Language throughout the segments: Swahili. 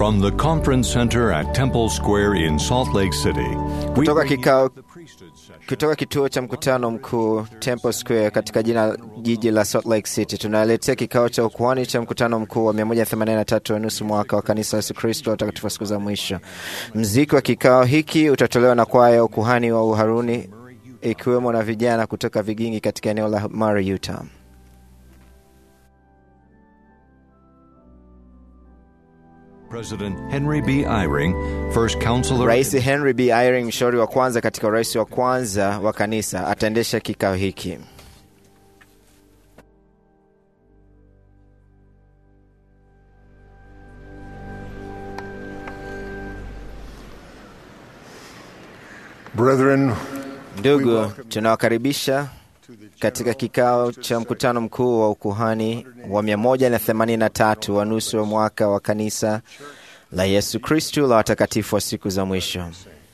From the conference center at Temple Square in Salt Lake City, we Kutoka bring you kikao the priesthood session. kutoka kituo cha mkutano mkuu Temple Square katika jina jiji la Salt Lake City, tunaletea kikao cha ukuhani cha mkutano mkuu wa 183 wa nusu mwaka wa kanisa la Yesu Kristo watakatifu wa siku za mwisho. Mziki wa kikao hiki utatolewa na kwaya ya ukuhani wa Uharuni ikiwemo na vijana kutoka Vigingi katika eneo la Murray, Utah. President Henry B. Eyring, first counselor. Rais Henry B. Eyring, mshauri wa kwanza katika urais wa kwanza wa kanisa, ataendesha kikao hiki. Brethren, Ndugu, tunawakaribisha katika kikao cha mkutano mkuu wa ukuhani wa 183 wa nusu wa mwaka wa kanisa la Yesu Kristu la watakatifu wa siku za mwisho.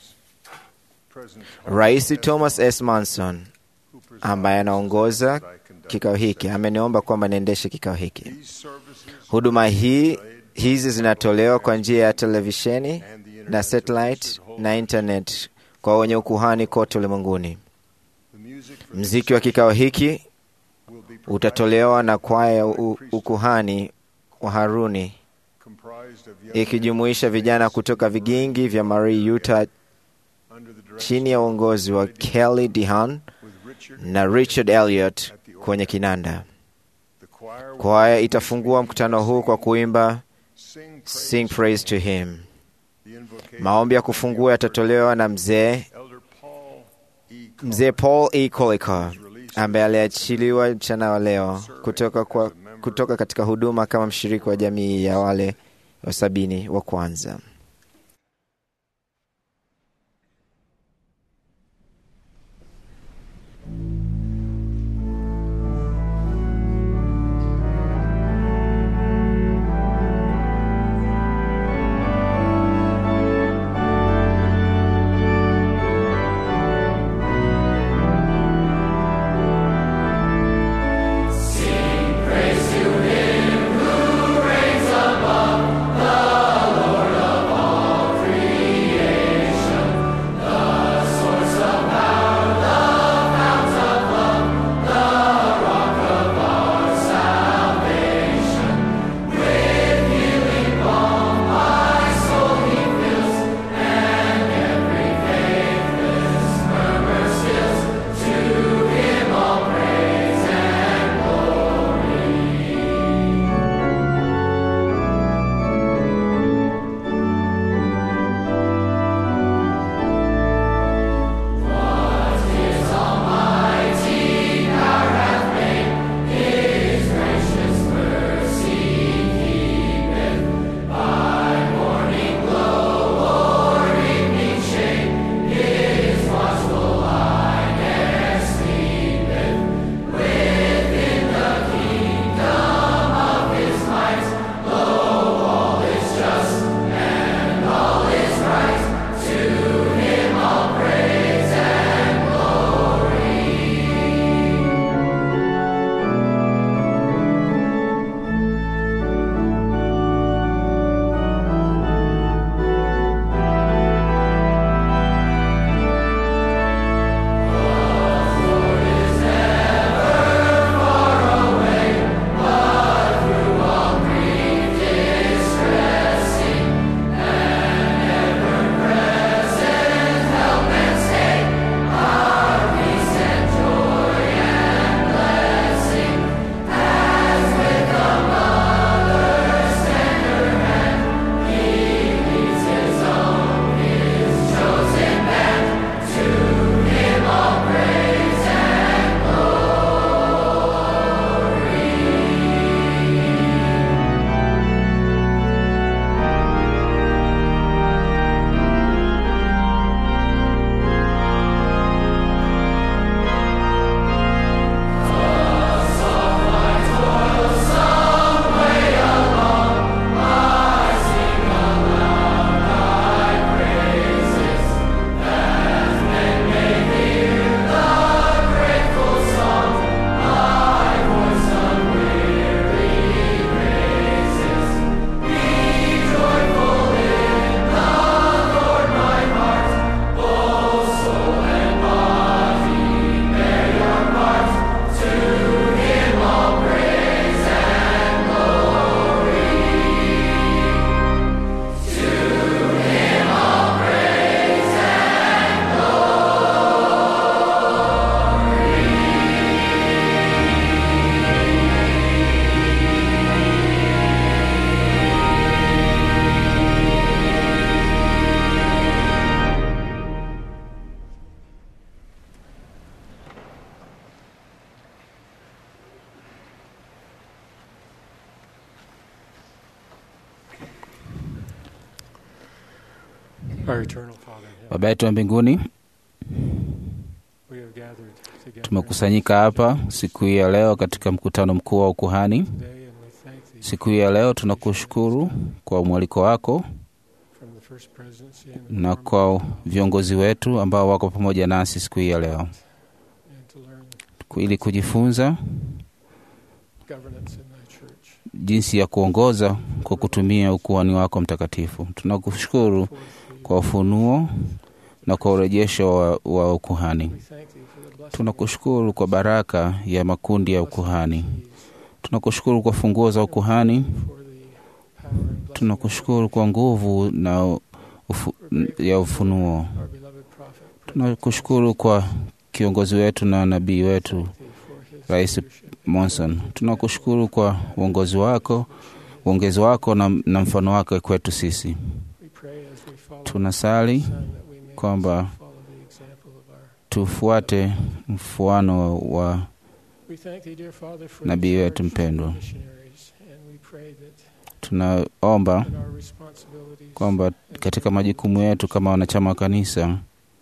Rais Thomas S. Manson ambaye anaongoza kikao hiki ameniomba kwamba niendeshe kikao hiki. Huduma hii hizi zinatolewa kwa njia ya televisheni na satellite na internet kwa wenye ukuhani kote ulimwenguni. Mziki wa kikao hiki utatolewa na kwaya ya u- ukuhani wa Haruni ikijumuisha vijana kutoka vigingi vya Marie, Utah chini ya uongozi wa Kelly Dehan na Richard Elliot kwenye kinanda. Kwaya itafungua mkutano huu kwa kuimba Sing Praise to Him. Maombi ya kufungua yatatolewa na mzee mzee Paul E. Colicor ambaye aliachiliwa mchana wa leo kutoka, kwa, kutoka katika huduma kama mshiriki wa jamii ya wale wa sabini wa kwanza. Praise to him who reigns above, the Lord of Our eternal Father in heaven, Baba yetu wa mbinguni, we have gathered together tumekusanyika hapa siku hii ya leo katika mkutano mkuu wa ukuhani. today, and we thank thee Siku hii ya leo tunakushukuru kwa mwaliko wako from the first presidency and the na former, kwa viongozi wetu ambao wako pamoja nasi siku hii ya leo and to learn ili kujifunza governance in thy church. jinsi ya kuongoza kwa kutumia ukuhani wako mtakatifu. Tunakushukuru Forth thee, kwa ufunuo na kwa urejesho wa, wa ukuhani. we thank thee for the blessing Tunakushukuru kwa baraka ya makundi ya ukuhani. of these, Tunakushukuru kwa funguo za ukuhani. for the power and blessing Tunakushukuru kwa nguvu na ufu, ya ufunuo. of our beloved prophet. Tunakushukuru kwa kiongozi wetu na nabii wetu Thank thee for his Rais leadership. Monson. Tunakushukuru kwa uongozi wako, uongezi wako na, na mfano wako kwetu sisi. We pray as we follow Tunasali Son, that we may kwamba also follow the example of our tufuate mfuano wa We thank thee, dear Father, for nabii the wetu charge mpendwa. of missionaries, and we pray that Tunaomba in our responsibilities, kwamba katika majukumu yetu kama wanachama wa kanisa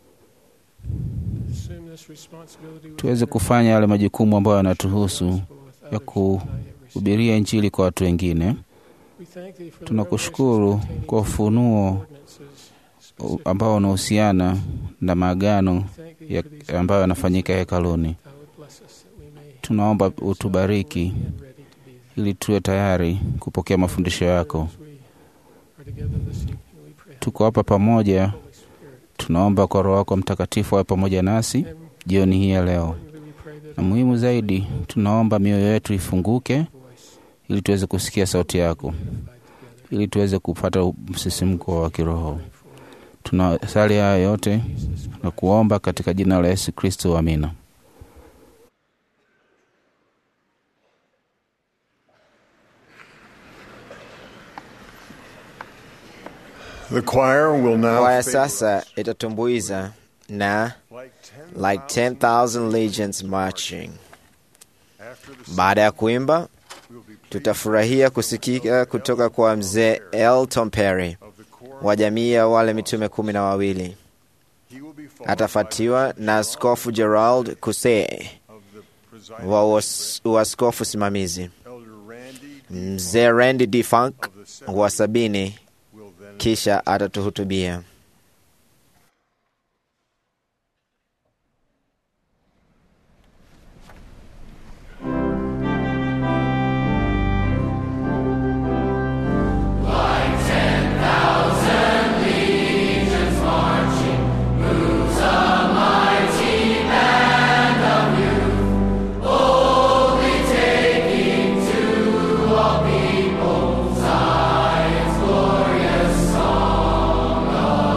assume this responsibility with tuweze honor, kufanya yale majukumu ambayo yanatuhusu gospel with ya others who have not yet received. kuhubiria Injili kwa watu wengine. We thank thee for the Tunakushukuru revelations pertaining kwa to ufunuo ordinances specifically. ambao unahusiana na maagano We thank thee ya- for these ambayo yanafanyika hekaluni. Thou would bless us that we may Tunaomba find ourselves utubariki willing and ready to be there. ili tuwe tayari kupokea mafundisho yako. As we are together this evening, we pray, Tuko hapa pamoja, Holy Spirit, tunaomba kwa Roho wako Mtakatifu awe pamoja nasi and jioni hii ya leo, importantly, we pray that na muhimu zaidi, tunaomba mioyo yetu ifunguke voice ili tuweze kusikia sauti yako, unified together. ili tuweze kupata msisimko wa kiroho. Pray for Tunasali haya yote Jesus Christ. na kuomba katika jina la Yesu Kristo, amina. The choir will now Kwaya favor sasa us itatumbuiza na like 10,000 like 10,000 legions marching. After the Baada ya kuimba, we'll be pleased tutafurahia kusikika kutoka kwa mzee Elton Perry of the choir. wa jamii ya wale mitume kumi na wawili. He will be followed Atafuatiwa by na Askofu Gerald Kusee of the presiding wa uas- uaskofu simamizi, Elder Randy D. mzee Randy D. Funk of the wa seventy sabini, will then kisha atatuhutubia. Glorious song of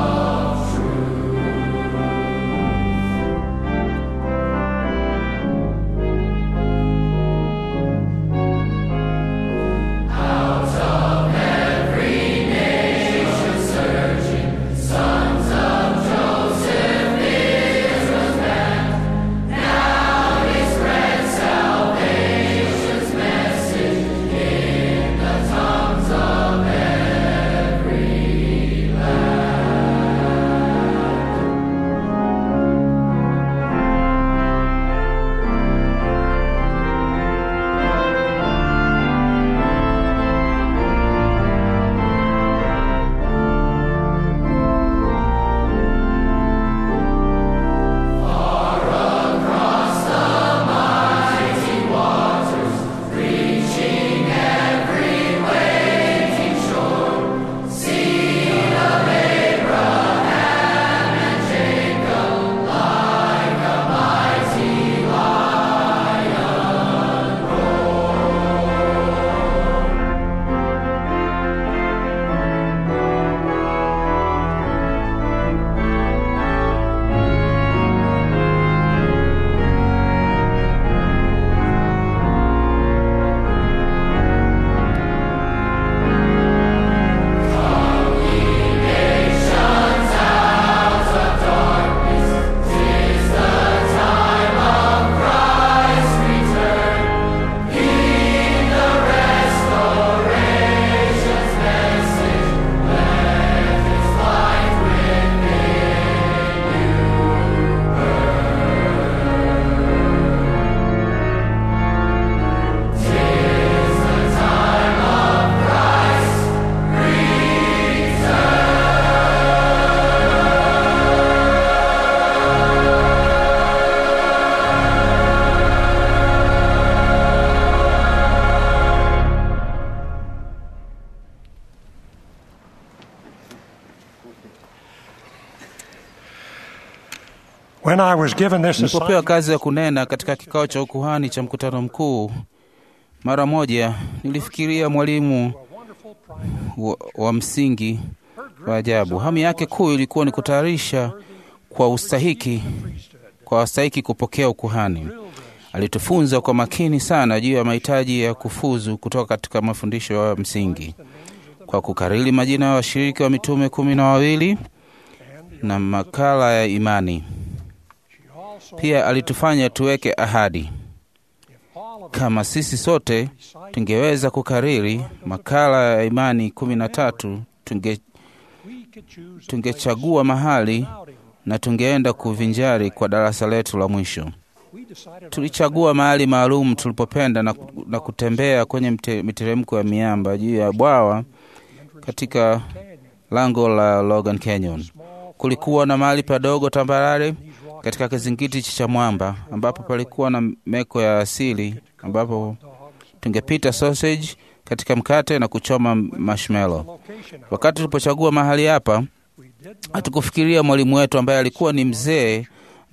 When I was given this Nilipopewa assignment, kazi ya kunena katika kikao cha ukuhani cha mkutano mkuu, mara moja nilifikiria mwalimu wa, wa msingi wa ajabu. Hamu yake kuu ilikuwa ni kutayarisha kwa ustahiki kwa wastahiki kupokea ukuhani. Alitufunza kwa makini sana juu ya mahitaji ya kufuzu kutoka katika mafundisho ya msingi kwa kukariri majina ya washiriki wa mitume kumi na wawili na makala ya imani. Pia alitufanya tuweke ahadi kama sisi sote tungeweza kukariri makala ya imani kumi na tatu tunge, tungechagua mahali na tungeenda kuvinjari kwa darasa letu la mwisho. Tulichagua mahali maalum tulipopenda na, na kutembea kwenye mte, miteremko ya miamba juu ya bwawa katika lango la Logan Canyon. Kulikuwa na mahali padogo tambarare katika kizingiti cha mwamba ambapo palikuwa na meko ya asili ambapo tungepita sausage katika mkate na kuchoma marshmallow. Wakati tulipochagua mahali hapa, hatukufikiria mwalimu wetu ambaye alikuwa ni mzee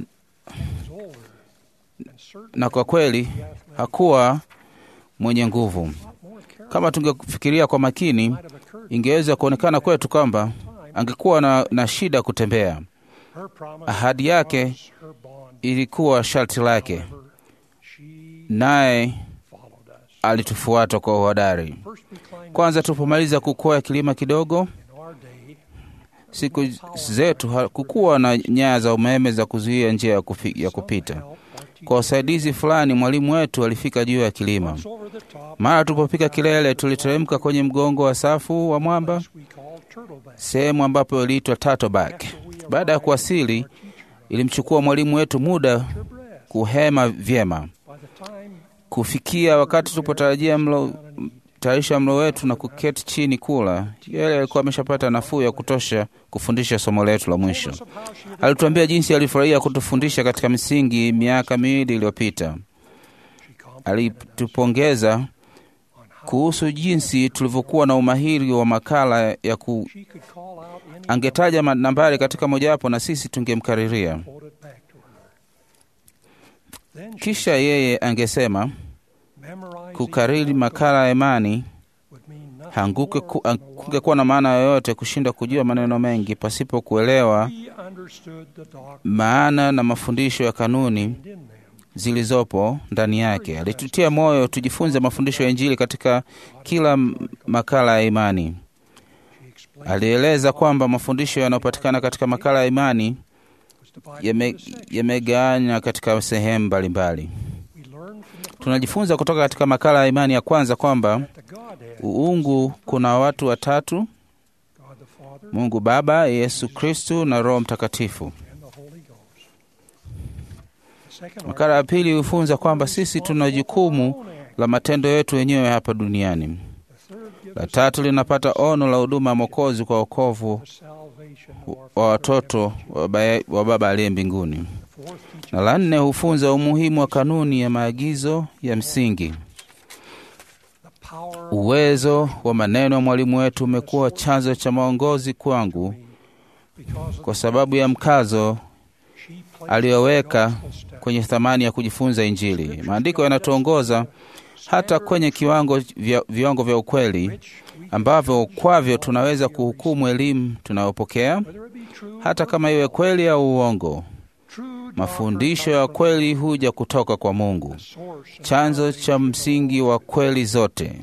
na kwa kweli hakuwa mwenye nguvu. Kama tungefikiria kwa makini, ingeweza kuonekana kwetu kwamba angekuwa na, na shida kutembea. Ahadi yake ilikuwa sharti lake, naye alitufuata kwa uhodari. Kwanza tulipomaliza kukwea kilima kidogo, siku zetu hakukuwa na nyaya za umeme za kuzuia njia ya, kufi, ya kupita. Kwa usaidizi fulani, mwalimu wetu alifika juu ya kilima. Mara tulipofika kilele, tuliteremka kwenye mgongo wa safu wa mwamba, sehemu ambapo iliitwa Turtleback. Baada ya kuwasili, ilimchukua mwalimu wetu muda kuhema vyema. Kufikia wakati tulipotarajia mlo tayarisha mlo wetu na kuketi chini kula, yeye alikuwa ameshapata nafuu ya kutosha kufundisha somo letu la mwisho. Alituambia jinsi alifurahia kutufundisha katika misingi miaka miwili iliyopita. Alitupongeza kuhusu jinsi tulivyokuwa na umahiri wa makala ya ku... angetaja nambari katika mojawapo na sisi tungemkariria. Kisha yeye angesema kukariri makala ya imani hangungekuwa na maana yoyote kushinda kujua maneno mengi pasipo kuelewa maana na mafundisho ya kanuni zilizopo ndani yake. Alitutia moyo tujifunze mafundisho ya Injili katika kila makala ya imani. Alieleza kwamba mafundisho yanayopatikana katika makala ya imani yamegawanywa yame katika sehemu mbalimbali. Tunajifunza kutoka katika makala ya imani ya kwanza kwamba uungu kuna watu watatu: Mungu Baba, Yesu Kristu na Roho Mtakatifu. Makala ya pili hufunza kwamba sisi tuna jukumu la matendo yetu wenyewe hapa duniani. La tatu linapata ono la huduma ya Mwokozi kwa wokovu wa watoto wa Baba aliye mbinguni na la nne hufunza umuhimu wa kanuni ya maagizo ya msingi. Uwezo wa maneno ya mwalimu wetu umekuwa chanzo cha maongozi kwangu kwa sababu ya mkazo aliyoweka kwenye thamani ya kujifunza Injili. Maandiko yanatuongoza hata kwenye kiwango vya, viwango vya ukweli ambavyo kwavyo tunaweza kuhukumu elimu tunayopokea hata kama iwe kweli au uongo. Mafundisho ya kweli huja kutoka kwa Mungu, chanzo cha msingi wa kweli zote.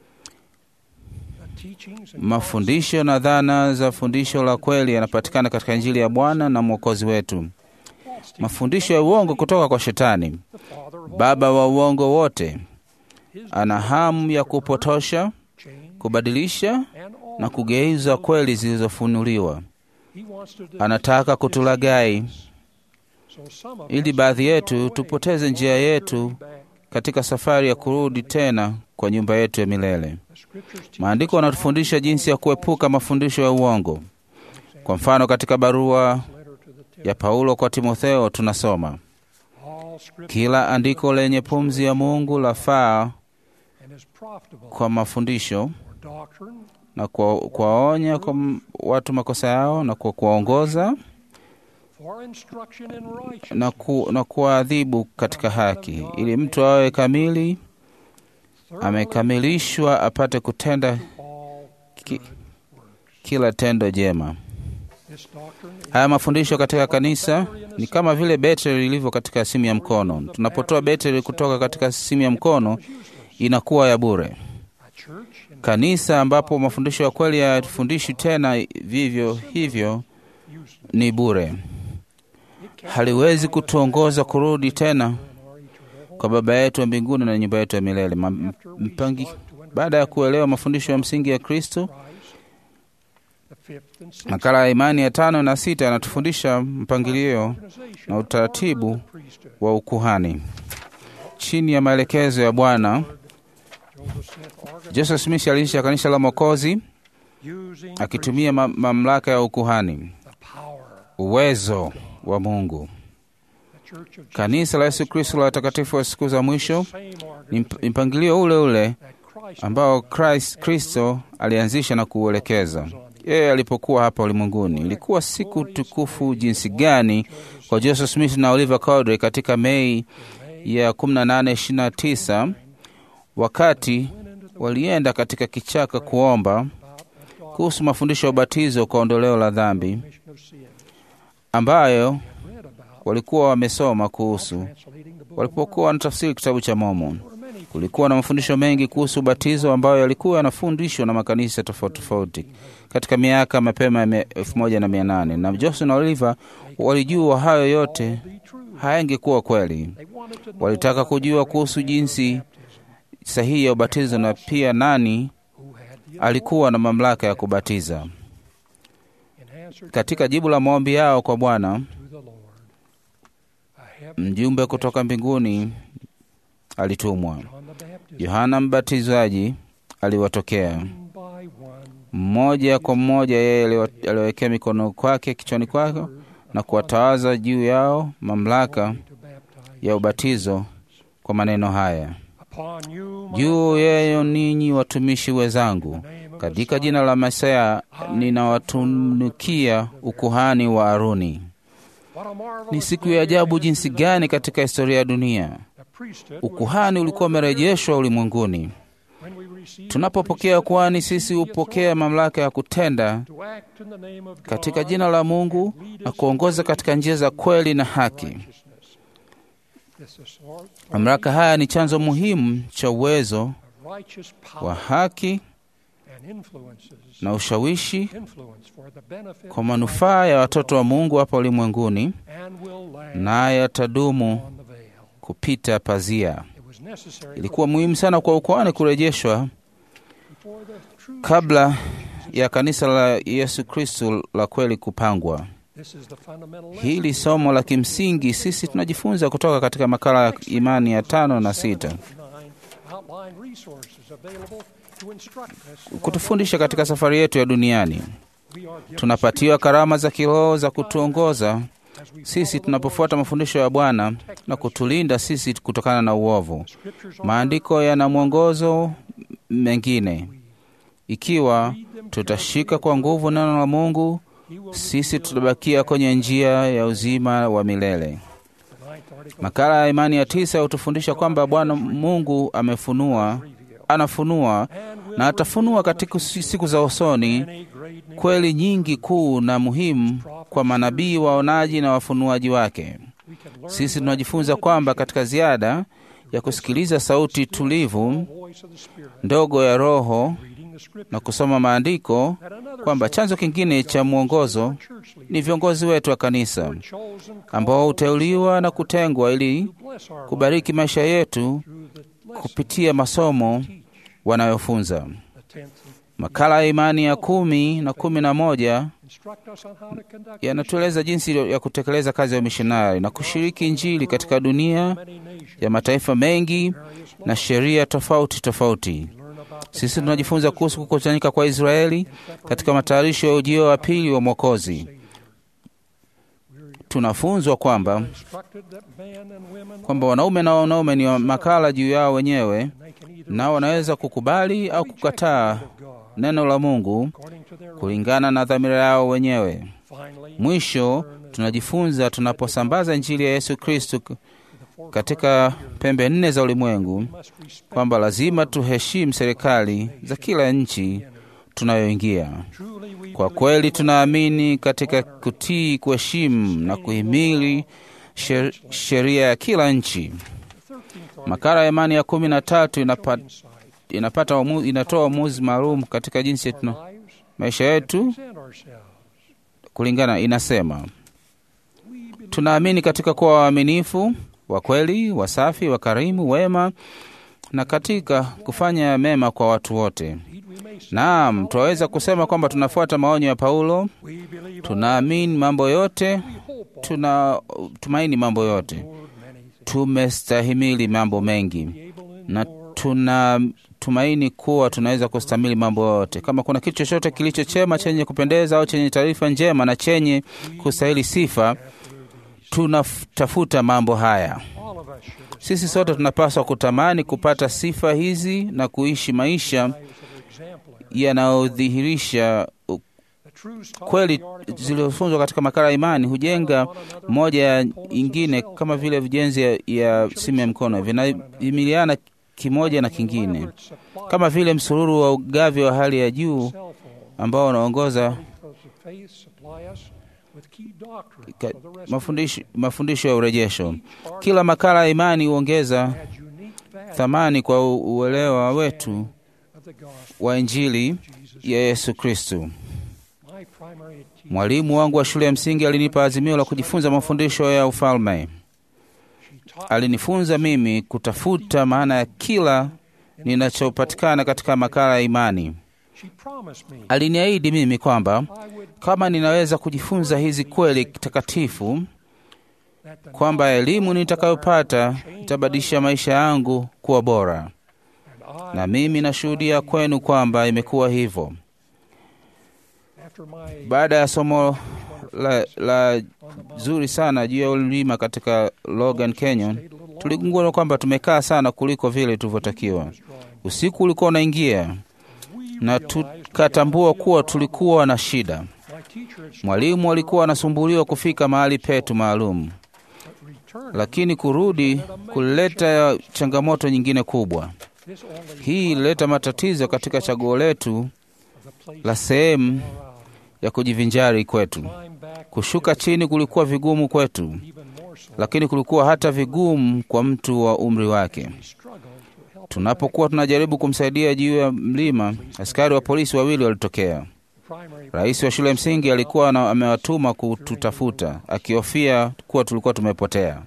Mafundisho na dhana za fundisho la kweli yanapatikana katika Injili ya Bwana na Mwokozi wetu. Mafundisho ya uongo kutoka kwa Shetani, baba wa uongo wote, ana hamu ya kupotosha, kubadilisha na kugeuza kweli zilizofunuliwa. Anataka kutulagai ili baadhi yetu tupoteze njia yetu katika safari ya kurudi tena kwa nyumba yetu ya milele. Maandiko yanatufundisha jinsi ya kuepuka mafundisho ya uongo. Kwa mfano, katika barua ya Paulo kwa Timotheo tunasoma, kila andiko lenye pumzi ya Mungu lafaa kwa mafundisho na kwa kuwaonya kwa watu makosa yao na kwa kuwaongoza for instruction in righteousness, na, ku, na kuwaadhibu katika haki, ili mtu awe kamili, thoroughly amekamilishwa apate kutenda all ki, good works. kila tendo jema. This doctrine is Haya mafundisho katika kanisa ni kama vile betri ilivyo katika simu ya mkono. Tunapotoa betri kutoka katika simu ya mkono, inakuwa ya bure. a church in Kanisa ambapo mafundisho ya kweli hayafundishwi tena vivyo hivyo useless. ni bure, It cannot haliwezi kutuongoza kurudi tena in our eternal kwa Baba yetu wa mbinguni na nyumba yetu ya milele. Ma- m- mpangi, baada ya kuelewa mafundisho ya msingi ya Kristo, Christ. The fifth and sixth makala ya imani ya tano na sita yanatufundisha mpangilio organization na of utaratibu order of the priesthood. wa ukuhani chini ya maelekezo ya Bwana. Joseph Smith organized Joseph Smith alianzisha kanisa la Mwokozi using the akitumia ma mamlaka ya ukuhani, the power uwezo wa Mungu. the church of Jesus Kanisa la Yesu Kristo la watakatifu wa siku za mwisho same ni organization mp- mpangilio ule ule that Christ ambao Christ, Kristo alianzisha na kuuelekeza yeye alipokuwa hapa ulimwenguni. Ilikuwa siku tukufu jinsi gani kwa Joseph Smith na Oliver Cowdery katika Mei ya 1829 wakati walienda katika kichaka kuomba kuhusu mafundisho ya ubatizo kwa ondoleo la dhambi remission of sin ambayo read about walikuwa wamesoma kuhusu translating the book walipokuwa wanatafsiri kitabu cha Mormon. of many Kulikuwa na mafundisho mengi kuhusu ubatizo ambayo yalikuwa yanafundishwa na makanisa tofauti tofauti katika miaka mapema ya mia- elfu moja na mia nane na Joseph na Oliver walijua hayo yote be true. hayangekuwa kweli. They wanted to know Walitaka about the kujua great kuhusu man of jinsi baptism sahihi ya ubatizo na pia nani who had the alikuwa na mamlaka ya kubatiza. authority. In answer to Katika jibu la maombi yao kwa Bwana, to the Lord, a heaven mjumbe kutoka mbinguni alitumwa. John the Baptist, Yohana Mbatizaji aliwatokea one by one, mmoja kwa mmoja, yeye aliwa- aliwekea mikono kwake kichwani kwake na kuwatawaza juu yao mamlaka to baptize. ya ubatizo kwa maneno haya: Upon you, my juu yeye ninyi watumishi wenzangu, name of katika jina la Masaya ninawatunukia ukuhani wa Aruni. What a marvelous Ni siku day ya ajabu in jinsi history that gani katika historia ya dunia the priesthood was ukuhani ulikuwa umerejeshwa ulimwenguni. when we received Tunapopokea ukuhani, sisi hupokea mamlaka ya kutenda to act in the name of katika God jina la Mungu na kuongoza katika njia za kweli na haki. righteousness. This is sort Mamlaka haya ni chanzo muhimu cha uwezo of righteous wa power haki and influences na ushawishi influence for the benefit kwa manufaa ya watoto wa Mungu hapa ulimwenguni, and will last naye yatadumu on the veil. kupita pazia. It was necessary Ilikuwa muhimu sana kwa ukuhani kurejeshwa before the true kabla ya kanisa la Yesu Kristo la kweli kupangwa. This is the fundamental Hili somo la kimsingi sisi tunajifunza kutoka katika makala ya imani ya tano na sita Nine outline resources available to instruct us. kutufundisha katika safari yetu ya duniani. We are given Tunapatiwa karama za kiroho za kutuongoza as we sisi follow tunapofuata mafundisho ya Bwana na kutulinda sisi kutokana na uovu. the scriptures are Maandiko yana mwongozo mengine. Ikiwa tutashika kwa nguvu neno la Mungu, He will sisi tutabakia kwenye njia ya uzima wa milele. the ninth article Makala ya imani ya tisa hutufundisha kwamba Bwana Mungu amefunua, anafunua na atafunua katika si- siku za usoni any great need kweli nyingi kuu na muhimu kwa manabii, waonaji na wafunuaji wake. we can learn Sisi tunajifunza kwamba katika ziada ya kusikiliza sauti tulivu the voice of the Spirit ndogo ya Roho reading the scripture na kusoma maandiko, that another kwamba chanzo kingine cha mwongozo church leaders ni viongozi wetu wa kanisa chosen ambao huteuliwa na kutengwa ili to bless our kubariki maisha yetu through the lesson kupitia masomo wanayofunza. the tenth Makala ya imani ya kumi na kumi na moja instruct us on how to conduct yanatueleza jinsi ya kutekeleza kazi ya umishonari na kushiriki Injili katika dunia many nations ya mataifa mengi na sheria tofauti tofauti. learn about the Sisi tunajifunza kuhusu kukusanyika kwa Israeli katika matayarisho ya ujio wa pili wa Mwokozi. Tunafunzwa kwamba instructed that men and women kwamba wanaume na wanaume ni wa makala juu yao wenyewe, they can either nao wanaweza kukubali au kukataa of God neno la Mungu according to their kulingana na dhamira yao wenyewe. finally Mwisho tunajifunza tunaposambaza Injili ya Yesu Kristo katika pembe nne za ulimwengu kwamba lazima tuheshimu serikali za kila nchi tunayoingia. Kwa kweli tunaamini katika kutii, kuheshimu na kuhimili sher- sheria ya kila nchi. Makala ya imani ya kumi na tatu inapa, inapata uamu, inatoa uamuzi maalum katika jinsi tuna maisha yetu kulingana, inasema tunaamini katika kuwa waaminifu, wa kweli, wasafi, wakarimu, wema na katika kufanya mema kwa watu wote. Naam, tunaweza kusema kwamba tunafuata maonyo ya Paulo, tunaamini mambo yote, tuna tumaini mambo yote, tumestahimili mambo mengi na tuna tumaini kuwa tunaweza kustahimili mambo yote. Kama kuna kitu chochote kilicho chema, chenye kupendeza au chenye taarifa njema na chenye kustahili sifa, tunatafuta mambo haya. Sisi sote tunapaswa kutamani kupata sifa hizi na kuishi maisha yanayodhihirisha kweli zilizofunzwa katika makala ya imani hujenga moja ya ingine, kama vile vijenzi ya, ya simu ya mkono vinahimiliana kimoja na kingine, kama vile msururu wa ugavi wa hali ya juu ambao unaongoza ka- mafundisho, mafundisho ya urejesho. Kila makala ya imani huongeza thamani kwa u- uelewa wetu wa Injili ya Yesu Kristu. Mwalimu wangu wa shule ya msingi alinipa azimio la kujifunza mafundisho ya ufalme. Alinifunza mimi kutafuta maana ya kila ninachopatikana katika makala ya imani. Aliniahidi mimi kwamba kama ninaweza kujifunza hizi kweli takatifu, kwamba elimu nitakayopata itabadilisha maisha yangu kuwa bora, na mimi nashuhudia kwenu kwamba imekuwa hivyo. Baada ya somo la, la zuri sana juu ya ulima katika Logan Canyon, tuligundua kwamba tumekaa sana kuliko vile tulivyotakiwa. Usiku ulikuwa unaingia na tukatambua kuwa tulikuwa na shida. Mwalimu alikuwa anasumbuliwa kufika mahali petu maalum, lakini kurudi kulileta changamoto nyingine kubwa. Hii ilileta matatizo katika chaguo letu la sehemu ya kujivinjari kwetu. Kushuka chini kulikuwa vigumu kwetu, lakini kulikuwa hata vigumu kwa mtu wa umri wake. Tunapokuwa tunajaribu kumsaidia juu ya mlima, askari wa polisi wawili walitokea. Rais wa shule ya msingi alikuwa na- amewatuma kututafuta, akihofia kuwa tulikuwa tumepotea.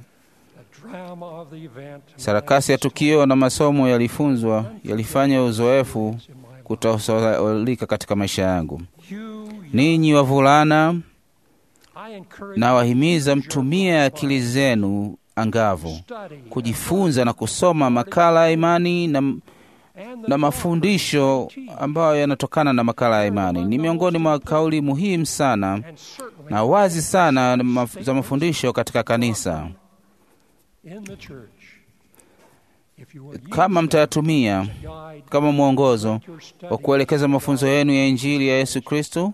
Sarakasi ya tukio na masomo yalifunzwa yalifanya uzoefu kutosahaulika katika maisha yangu. Ninyi wavulana, na wahimiza mtumie akili zenu angavu kujifunza na kusoma makala ya imani na, na mafundisho ambayo yanatokana na makala ya imani. Ni miongoni mwa kauli muhimu sana na wazi sana na maf- za mafundisho katika kanisa. Kama mtayatumia kama mwongozo wa kuelekeza mafunzo yenu ya Injili ya Yesu Kristo,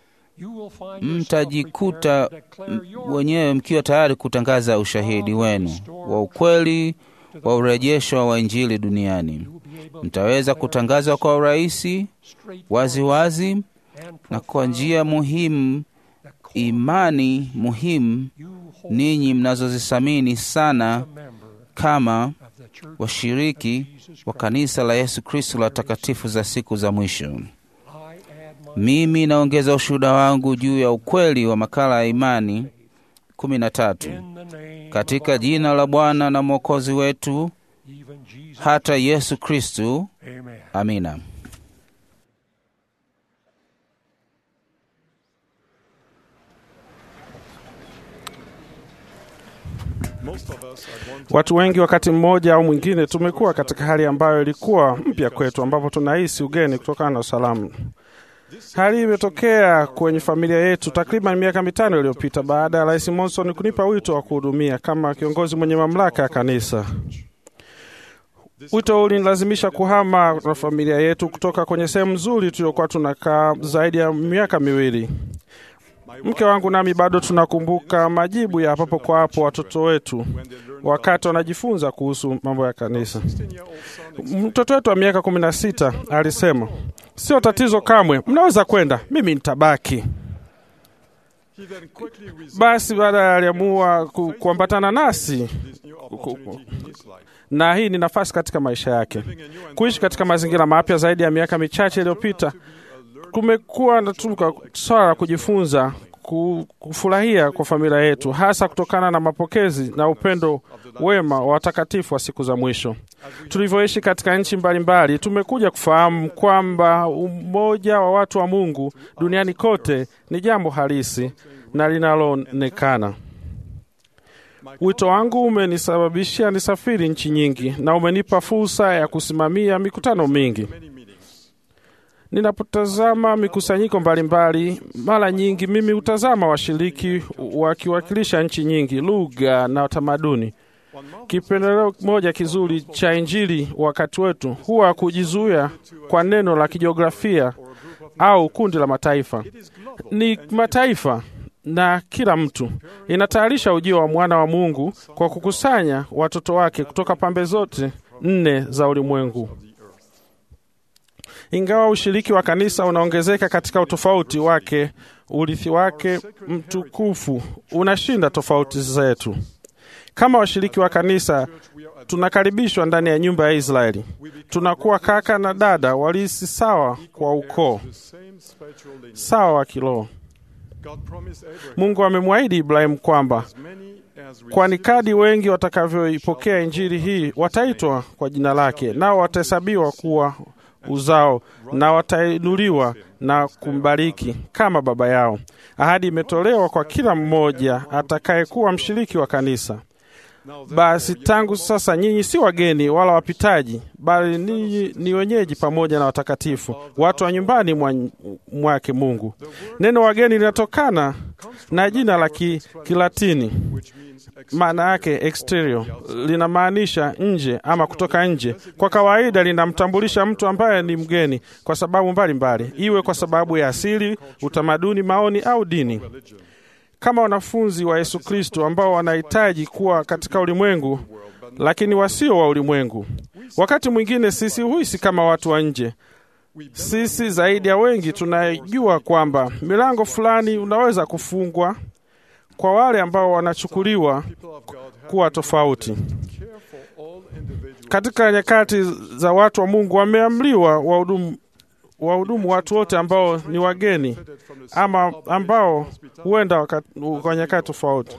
mtajikuta m- wenyewe mkiwa tayari kutangaza ushahidi wenu wa ukweli wa urejesho wa Injili duniani. Mtaweza kutangazwa kwa urahisi, wazi wazi na kwa njia muhimu, imani muhimu ninyi mnazozithamini sana kama washiriki wa kanisa la Yesu Kristo la takatifu za siku za mwisho. Mimi naongeza ushuhuda wangu juu ya ukweli wa makala ya imani kumi na tatu katika jina la Bwana na Mwokozi wetu hata Yesu Kristu. Amina. Watu wengi wakati mmoja au mwingine tumekuwa katika hali ambayo ilikuwa mpya kwetu, ambapo tunahisi ugeni kutokana na usalamu. Hali hii imetokea kwenye familia yetu takriban miaka mitano iliyopita baada ya Rais Monson kunipa wito wa kuhudumia kama kiongozi mwenye mamlaka ya kanisa. Wito huu ulinilazimisha kuhama na familia yetu kutoka kwenye sehemu nzuri tuliyokuwa tunakaa zaidi ya miaka miwili. Mke wangu nami bado tunakumbuka majibu ya papo kwa hapo watoto wetu wakati wanajifunza kuhusu mambo ya kanisa. Mtoto wetu wa miaka kumi na sita alisema, sio tatizo kamwe, mnaweza kwenda, mimi nitabaki. Basi baada aliamua ku, kuambatana nasi ku, ku, na hii ni nafasi katika maisha yake kuishi katika mazingira mapya. Zaidi ya miaka michache iliyopita, kumekuwa na tuka swala la kujifunza ku- kufurahia kwa familia yetu, hasa kutokana na mapokezi na upendo wema wa watakatifu wa siku za mwisho. Tulivyoishi katika nchi mbalimbali, tumekuja kufahamu kwamba umoja wa watu wa Mungu duniani kote ni jambo halisi na linaloonekana. Wito wangu umenisababisha nisafiri nchi nyingi na umenipa fursa ya kusimamia mikutano mingi. Ninapotazama mikusanyiko mbalimbali, mara nyingi mimi hutazama washiriki wakiwakilisha nchi nyingi, lugha na tamaduni. Kipendeleo moja kizuri cha Injili wakati wetu huwa kujizuia kwa neno la kijiografia au kundi la mataifa. Ni mataifa na kila mtu. Inatayarisha ujio wa mwana wa Mungu kwa kukusanya watoto wake kutoka pembe zote nne za ulimwengu. Ingawa ushiriki wa kanisa unaongezeka katika utofauti wake, urithi wake mtukufu unashinda tofauti zetu. Kama washiriki wa kanisa, tunakaribishwa ndani ya nyumba ya Israeli. Tunakuwa kaka na dada walisi sawa kwa ukoo, sawa wa kiroho. Mungu amemwahidi Ibrahimu kwamba kwani kadi wengi watakavyoipokea injili hii wataitwa kwa jina lake, nao watahesabiwa kuwa uzao na watainuliwa na kumbariki kama baba yao. Ahadi imetolewa kwa kila mmoja atakayekuwa mshiriki wa kanisa. Basi tangu sasa nyinyi si wageni wala wapitaji, bali ninyi ni wenyeji pamoja na watakatifu, watu wa nyumbani mwa, mwake Mungu. Neno wageni linatokana na jina la ki, Kilatini, maana yake exterior, linamaanisha nje ama kutoka nje. Kwa kawaida linamtambulisha mtu ambaye ni mgeni kwa sababu mbalimbali mbali, iwe kwa sababu ya asili, utamaduni, maoni au dini kama wanafunzi wa Yesu Kristo ambao wanahitaji kuwa katika ulimwengu lakini wasio wa ulimwengu. Wakati mwingine sisi huhisi kama watu wa nje. Sisi zaidi ya wengi tunajua kwamba milango fulani unaweza kufungwa kwa wale ambao wanachukuliwa kuwa tofauti. Katika nyakati za watu wa Mungu wameamliwa wahudumu wahudumu watu wote ambao ni wageni ama ambao huenda kwa nyakati tofauti.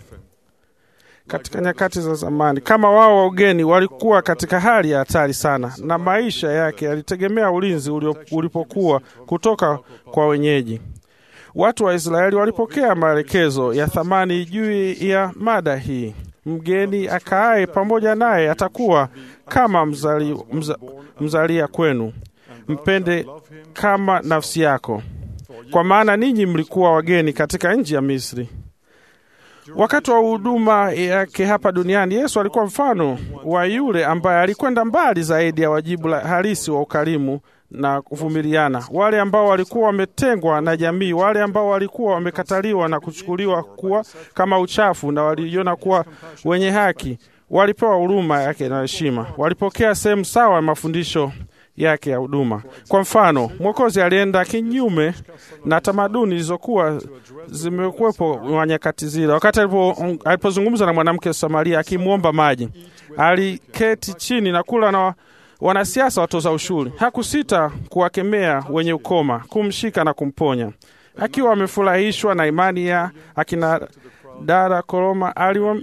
Katika nyakati za zamani, kama wao wa ugeni walikuwa katika hali ya hatari sana, na maisha yake yalitegemea ulinzi ulipokuwa kutoka kwa wenyeji. Watu wa Israeli walipokea maelekezo ya thamani juu ya mada hii. Mgeni akaaye pamoja naye atakuwa kama mzali, mza, mzalia kwenu mpende kama nafsi yako, kwa maana ninyi mlikuwa wageni katika nchi ya Misri. Wakati wa huduma yake hapa duniani, Yesu alikuwa mfano wa yule ambaye alikwenda mbali zaidi ya wajibu halisi wa ukarimu na kuvumiliana, wale ambao walikuwa wametengwa na jamii, wale ambao walikuwa wamekataliwa na kuchukuliwa kuwa kama uchafu na waliona kuwa wenye haki, walipewa huruma yake na heshima, walipokea sehemu sawa ya mafundisho yake ya huduma. Kwa mfano, Mwokozi alienda kinyume na tamaduni zilizokuwa zimekuwepo wa nyakati zile. Wakati alipozungumza na mwanamke Samaria akimwomba maji, aliketi chini na kula na wanasiasa watoza ushuru. Hakusita kuwakemea wenye ukoma, kumshika na kumponya. Akiwa amefurahishwa na imani ya akina dada Koroma,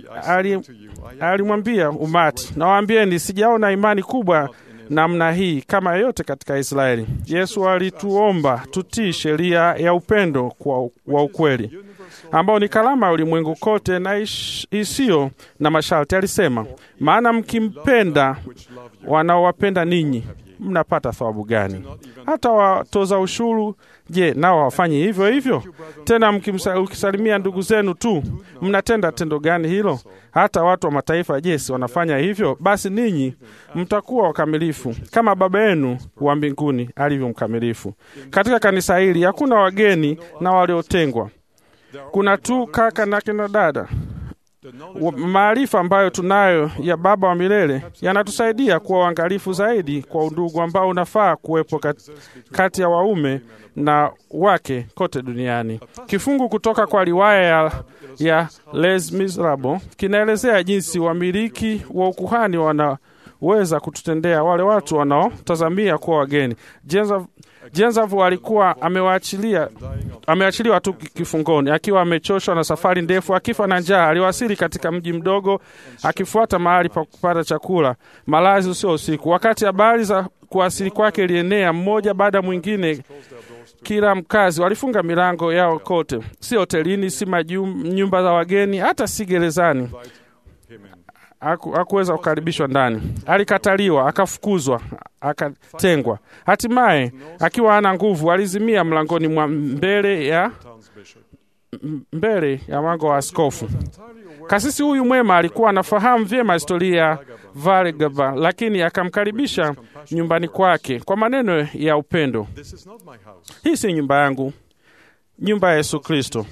alimwambia umati, nawaambieni, sijaona imani kubwa namna hii kama yoyote katika Israeli. Yesu alituomba tutii sheria ya upendo kwa, wa ukweli ambao ni kalama ya ulimwengu kote na isiyo na masharti. Alisema, maana mkimpenda wanaowapenda ninyi mnapata thawabu gani? Hata watoza ushuru, je, nao hawafanyi hivyo hivyo? Tena mkisalimia ndugu zenu tu, mnatenda tendo gani hilo? Hata watu wa mataifa, je, si wanafanya hivyo? Basi ninyi mtakuwa wakamilifu kama Baba yenu wa mbinguni alivyo mkamilifu. Katika kanisa hili hakuna wageni na waliotengwa. kuna tu kaka na kina dada. Wa- Maarifa ambayo tunayo ya Baba wa milele yanatusaidia kuwa uangalifu zaidi kwa undugu ambao unafaa kuwepo kat- kati ya waume na wake kote duniani. Kifungu kutoka kwa riwaya ya, ya Les Miserables kinaelezea jinsi wamiliki wa ukuhani wanaweza kututendea wale watu wanaotazamia kuwa wageni. Jenza Jenzavu alikuwa amewaachilia ameachiliwa tu kifungoni akiwa amechoshwa na safari ndefu, akifa na njaa. Aliwasili katika mji mdogo akifuata mahali pa kupata chakula, malazi usio usiku. Wakati habari za kuwasili kwake ilienea, mmoja baada ya mwingine, kila mkazi walifunga milango yao kote, si hotelini, si majum, nyumba za wageni, hata si gerezani. Haku- hakuweza kukaribishwa ndani. Alikataliwa, akafukuzwa, akatengwa. Hatimaye akiwa hana nguvu, alizimia mlangoni mwa mbele ya m- mbele ya mlango wa askofu. Kasisi huyu mwema alikuwa anafahamu vyema historia ya Vargava, lakini akamkaribisha nyumbani kwake kwa maneno ya upendo. Hii si nyumba yangu, nyumba ya Yesu Kristo.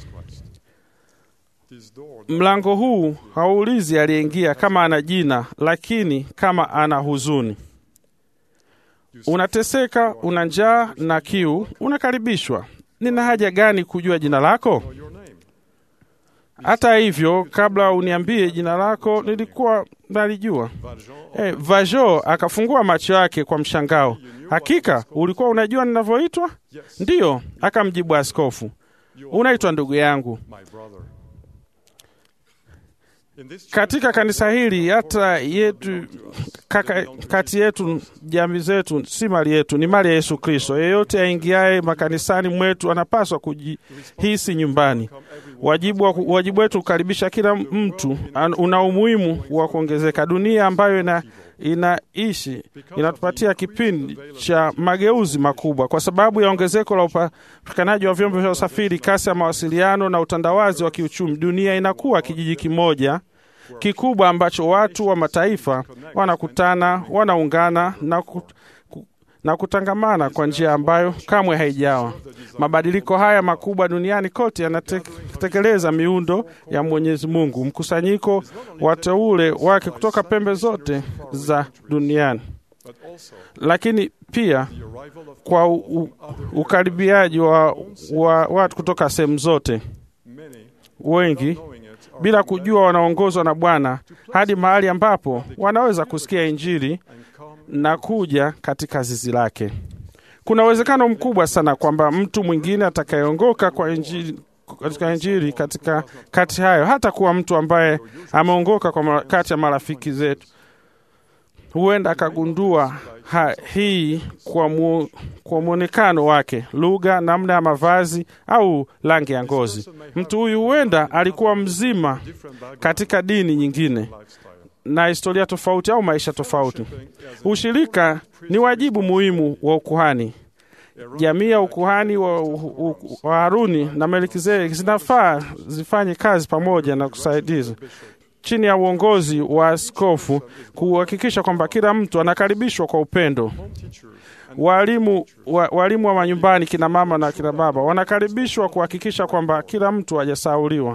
Mlango huu hauulizi aliyeingia kama ana jina, lakini kama ana huzuni. Unateseka, una njaa na kiu, unakaribishwa. Nina haja gani kujua jina lako? Hata hivyo, kabla uniambie jina lako, nilikuwa nalijua. Eh, Vajo akafungua macho yake kwa mshangao. Hakika ulikuwa unajua ninavyoitwa? Ndiyo, akamjibu askofu. Unaitwa ndugu yangu. Katika kanisa hili hata yetu kaka, kati yetu jamii zetu si mali yetu, ni mali ya Yesu Kristo. Yeyote aingiaye makanisani mwetu anapaswa kujihisi nyumbani. Wajibu, wa- wajibu wetu kukaribisha kila mtu an- una umuhimu wa kuongezeka. Dunia ambayo ina inaishi inatupatia kipindi cha mageuzi makubwa kwa sababu ya ongezeko la upatikanaji wa vyombo vya usafiri, kasi ya mawasiliano na utandawazi wa kiuchumi. Dunia inakuwa kijiji kimoja kikubwa ambacho watu wa mataifa wanakutana, wanaungana na, ku, ku, na kutangamana kwa njia ambayo kamwe haijawa. Mabadiliko haya makubwa duniani kote yanatekeleza miundo ya Mwenyezi Mungu, mkusanyiko wateule wake kutoka pembe zote za duniani, lakini pia kwa u, u, ukaribiaji wa, wa watu kutoka sehemu zote wengi bila kujua wanaongozwa na Bwana hadi mahali ambapo wanaweza kusikia Injili na kuja katika zizi lake. Kuna uwezekano mkubwa sana kwamba mtu mwingine atakayeongoka kwa Injili katika Injili katika kati hayo hata kuwa mtu ambaye ameongoka kwa mara- kati ya marafiki zetu huenda akagundua ha, hii kwa, mu, kwa mwonekano wake, lugha, namna ya mavazi au rangi ya ngozi. Mtu huyu huenda alikuwa mzima katika dini nyingine na historia tofauti au maisha tofauti. Ushirika ni wajibu muhimu wa ukuhani. Jamii ya ukuhani wa, u- u- wa Haruni na Melkizedeki zinafaa zifanye kazi pamoja na kusaidiza chini ya uongozi wa askofu kuhakikisha kwamba kila mtu anakaribishwa kwa upendo. Walimu wa, walimu wa manyumbani, kina mama na kina baba wanakaribishwa kuhakikisha kwamba kila mtu hajasahauliwa.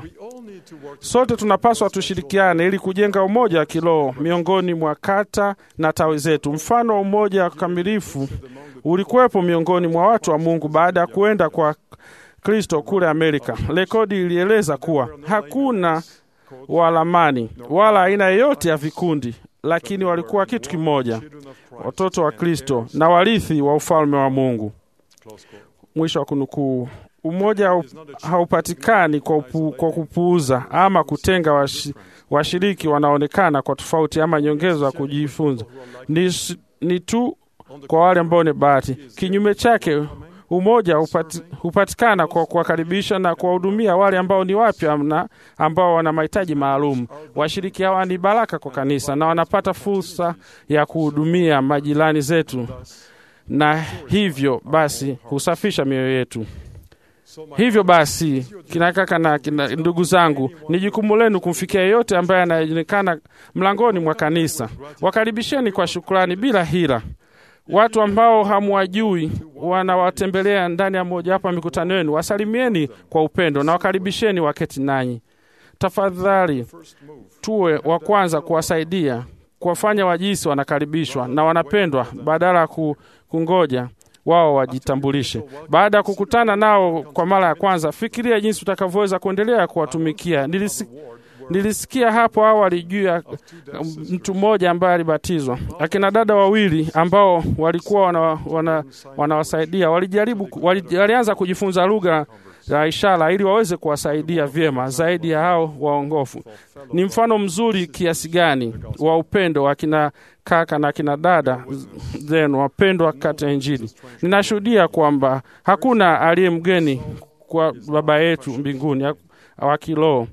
Sote tunapaswa tushirikiane ili kujenga umoja wa kiroho miongoni mwa kata na tawi zetu. Mfano wa umoja wa kamilifu ulikuwepo miongoni mwa watu wa Mungu baada ya kuenda kwa Kristo kule Amerika. Rekodi ilieleza kuwa hakuna walamani wala aina yoyote ya vikundi, lakini walikuwa kitu kimoja, watoto wa Kristo na warithi wa ufalme wa Mungu. Mwisho wa kunukuu. Umoja hau- haupatikani kwa, upu, kwa kupuuza ama kutenga washi, washiriki wanaonekana kwa tofauti ama nyongezo ya kujifunza. Ni, s- ni tu kwa wale ambao ni bahati. Kinyume chake, umoja hupati, hupatikana kwa kuwakaribisha na kuwahudumia wale ambao ni wapya na ambao wana mahitaji maalum. Washiriki hawa ni baraka kwa kanisa na wanapata fursa ya kuhudumia majirani zetu, na hivyo basi husafisha mioyo yetu. Hivyo basi, kina kaka na kina ndugu zangu, ni jukumu lenu kumfikia yeyote ambaye anaonekana mlangoni mwa kanisa. Wakaribisheni kwa shukrani bila hila. Watu ambao hamwajui wanawatembelea ndani ya moja hapa mikutano yenu, wasalimieni kwa upendo na wakaribisheni waketi nanyi. Tafadhali tuwe wa kwanza kuwasaidia, kuwafanya wajisi wanakaribishwa na wanapendwa, badala ya ku- kungoja wao wajitambulishe. Baada ya kukutana nao kwa mara ya kwanza, fikiria jinsi utakavyoweza kuendelea kuwatumikia. Nilisi, nilisikia hapo awali juu ya um, mtu mmoja ambaye alibatizwa, akina dada wawili ambao walikuwa wana, wana, wanawasaidia walijaribu, ku- wali, walianza kujifunza lugha ya ishara ili waweze kuwasaidia vyema zaidi ya hao waongofu. Ni mfano mzuri kiasi gani wa upendo wa kina kaka na kina dada zenu wapendwa katika Injili. Ninashuhudia kwamba hakuna aliye mgeni kwa Baba yetu mbinguni wa kiroho.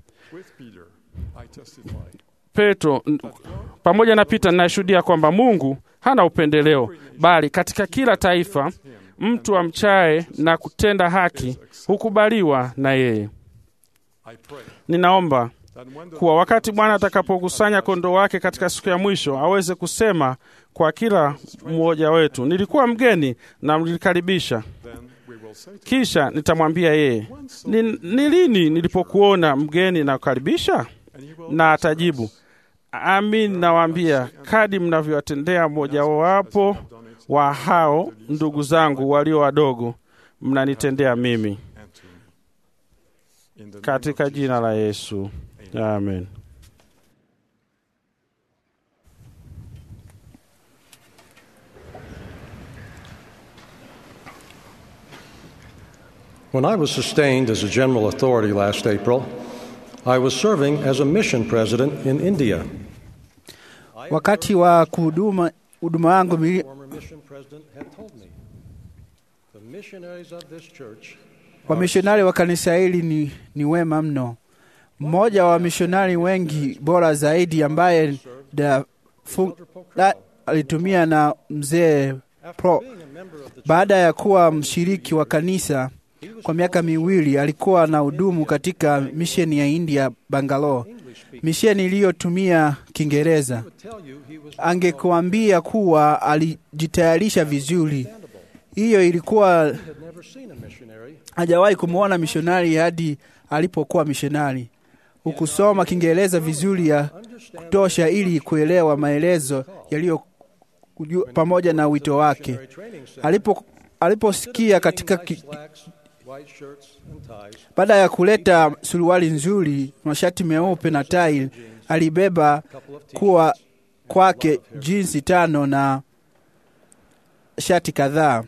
Petro n- pamoja na Pita, ninashuhudia kwamba Mungu hana upendeleo, bali katika kila taifa mtu amchaye na kutenda haki hukubaliwa na yeye. Ninaomba kuwa wakati Bwana atakapokusanya kondoo wake katika siku ya mwisho aweze kusema kwa kila mmoja wetu, nilikuwa mgeni na mlinikaribisha. Kisha nitamwambia yeye, ni, ni lini nilipokuona mgeni na kukaribisha? Na atajibu, amin, nawaambia, kadi mnavyowatendea mmojawapo wa hao ndugu zangu walio wadogo, mnanitendea mimi. Katika jina la Yesu, amen. When I was sustained as a general authority last April, I was serving as a mission president in India. Wakati wa kuhuduma huduma yangu The mili- former mission president had told me the missionaries of this church wamishonari wa kanisa hili ni, ni wema mno. Mmoja wa wamishonari wengi bora zaidi ambaye da, fu, da, alitumia na mzee Pro. being a member of the Baada ya kuwa mshiriki wa kanisa kwa miaka miwili, alikuwa na hudumu katika misheni ya India Bangalore, misheni iliyotumia Kiingereza. tell you he was Angekuambia kuwa alijitayarisha vizuri. Hiyo ilikuwa had never seen a missionary hajawahi kumwona mishonari hadi alipokuwa mishonari. Hukusoma Kiingereza vizuri ya kutosha ili kuelewa maelezo yaliyo kujua- pamoja na wito wake. training center. Alipo aliposikia katika ki, Slacks, white shirts and ties. baada ya kuleta suruali nzuri, mashati meupe na tai, alibeba kuwa kwake jinsi tano na shati kadhaa.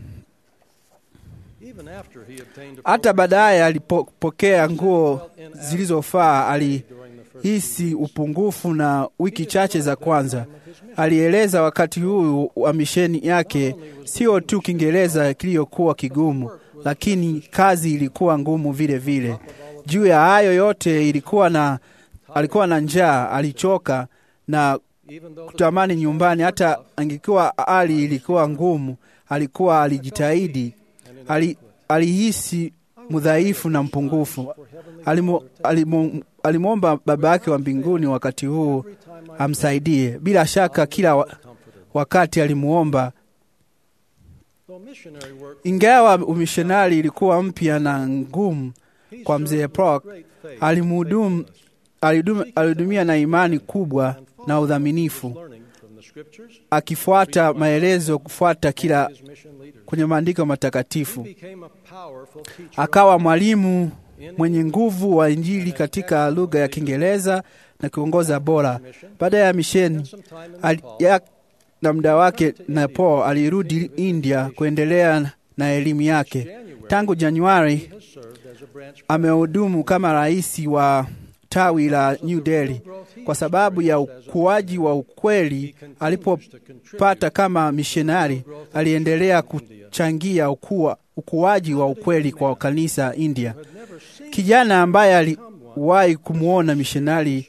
Even after he obtained Hata baadaye alipopokea nguo zilizofaa, alihisi upungufu na wiki chache za kwanza. Alieleza wakati huu wa misheni yake, sio tu Kiingereza kiliyokuwa kigumu, lakini kazi ilikuwa ngumu vile vile. Juu ya hayo yote, ilikuwa na alikuwa na njaa, alichoka na kutamani nyumbani. Hata angekuwa hali ilikuwa ngumu, alikuwa alijitahidi ali, alihisi mdhaifu na mpungufu. Alimu- alimu- Alimwomba Baba yake wa mbinguni wakati huu amsaidie. Bila shaka kila wa, wakati alimuomba, though missionary work ingawa umishonari ilikuwa mpya na ngumu kwa mzee Prock, alimuhudumu alidum- alihudumia na imani kubwa na udhaminifu, learning from the scriptures akifuata maelezo kufuata kila his mission leaders. kwenye maandiko matakatifu. Became a powerful teacher akawa mwalimu mwenye nguvu wa Injili katika lugha ya Kiingereza na kiongoza bora. Baada ya misheni ali- ya- na muda wake na Paul alirudi India kuendelea na elimu yake. Tangu Januari served as a branch amehudumu kama rais wa tawi la New Delhi. Kwa sababu ya ukuaji wa ukweli alipopata kama mishonari, aliendelea kuchangia ukua, ukuaji wa ukweli kwa kanisa India. Kijana ambaye aliwahi kumwona mishonari,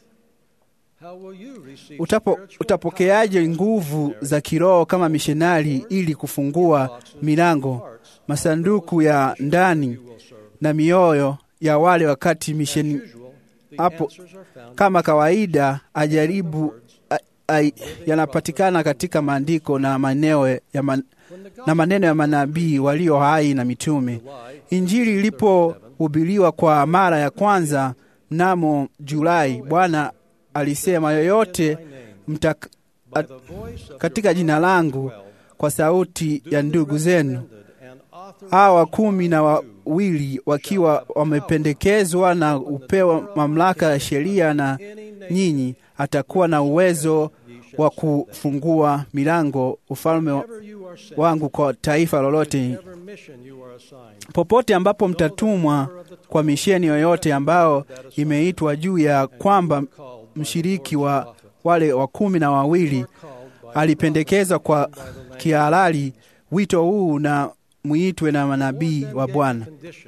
How will you receive utapo, spiritual utapokeaje nguvu za kiroho kama mishonari ili kufungua milango, masanduku ya ndani na mioyo ya wale wakati misheni usual? The hapo answers are found kama kawaida ajaribu a- ai- yanapatikana katika maandiko na maneno ya, man, na maneno ya manabii walio hai na mitume. Injili ilipohubiriwa kwa mara ya kwanza mnamo Julai, Bwana alisema, yoyote mtak, at, katika jina langu kwa sauti ya ndugu zenu hawa kumi na wawili wakiwa wamependekezwa na upewa mamlaka ya sheria na nyinyi, atakuwa na uwezo wa kufungua milango ufalme wa- wangu kwa taifa lolote popote ambapo mtatumwa kwa misheni yoyote ambao imeitwa juu ya kwamba mshiriki wa wale wa kumi na wawili alipendekezwa kwa kihalali wito huu na muitwe na manabii wa Bwana.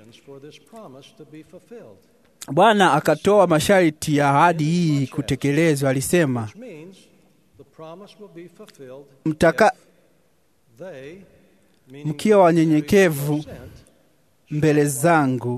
Bwana akatoa masharti ya ahadi hii kutekelezwa. Alisema, mtaka mkiwa wanyenyekevu mbele zangu,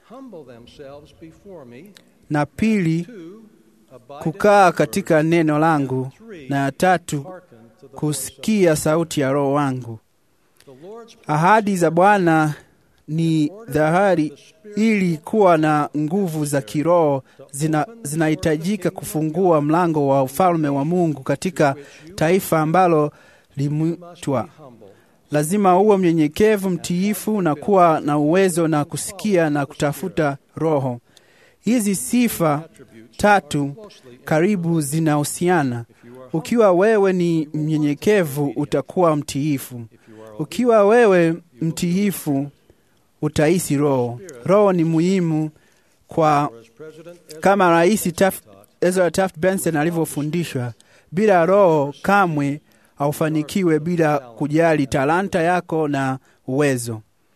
na pili kukaa katika neno langu, na ya tatu kusikia sauti ya Roho wangu. Ahadi za Bwana ni dhahari, ili kuwa na nguvu za kiroho zina- zinahitajika kufungua mlango wa ufalme wa Mungu katika taifa ambalo limwitwa. Lazima uwe mnyenyekevu, mtiifu na kuwa na uwezo na kusikia na kutafuta Roho. Hizi sifa tatu karibu zinahusiana. Ukiwa wewe ni mnyenyekevu, utakuwa mtiifu. Ukiwa wewe mtiifu, utahisi Roho. Roho ni muhimu kwa kama Rais Taft- Ezra Taft Benson alivyofundishwa, bila Roho kamwe haufanikiwe, bila kujali talanta yako na uwezo.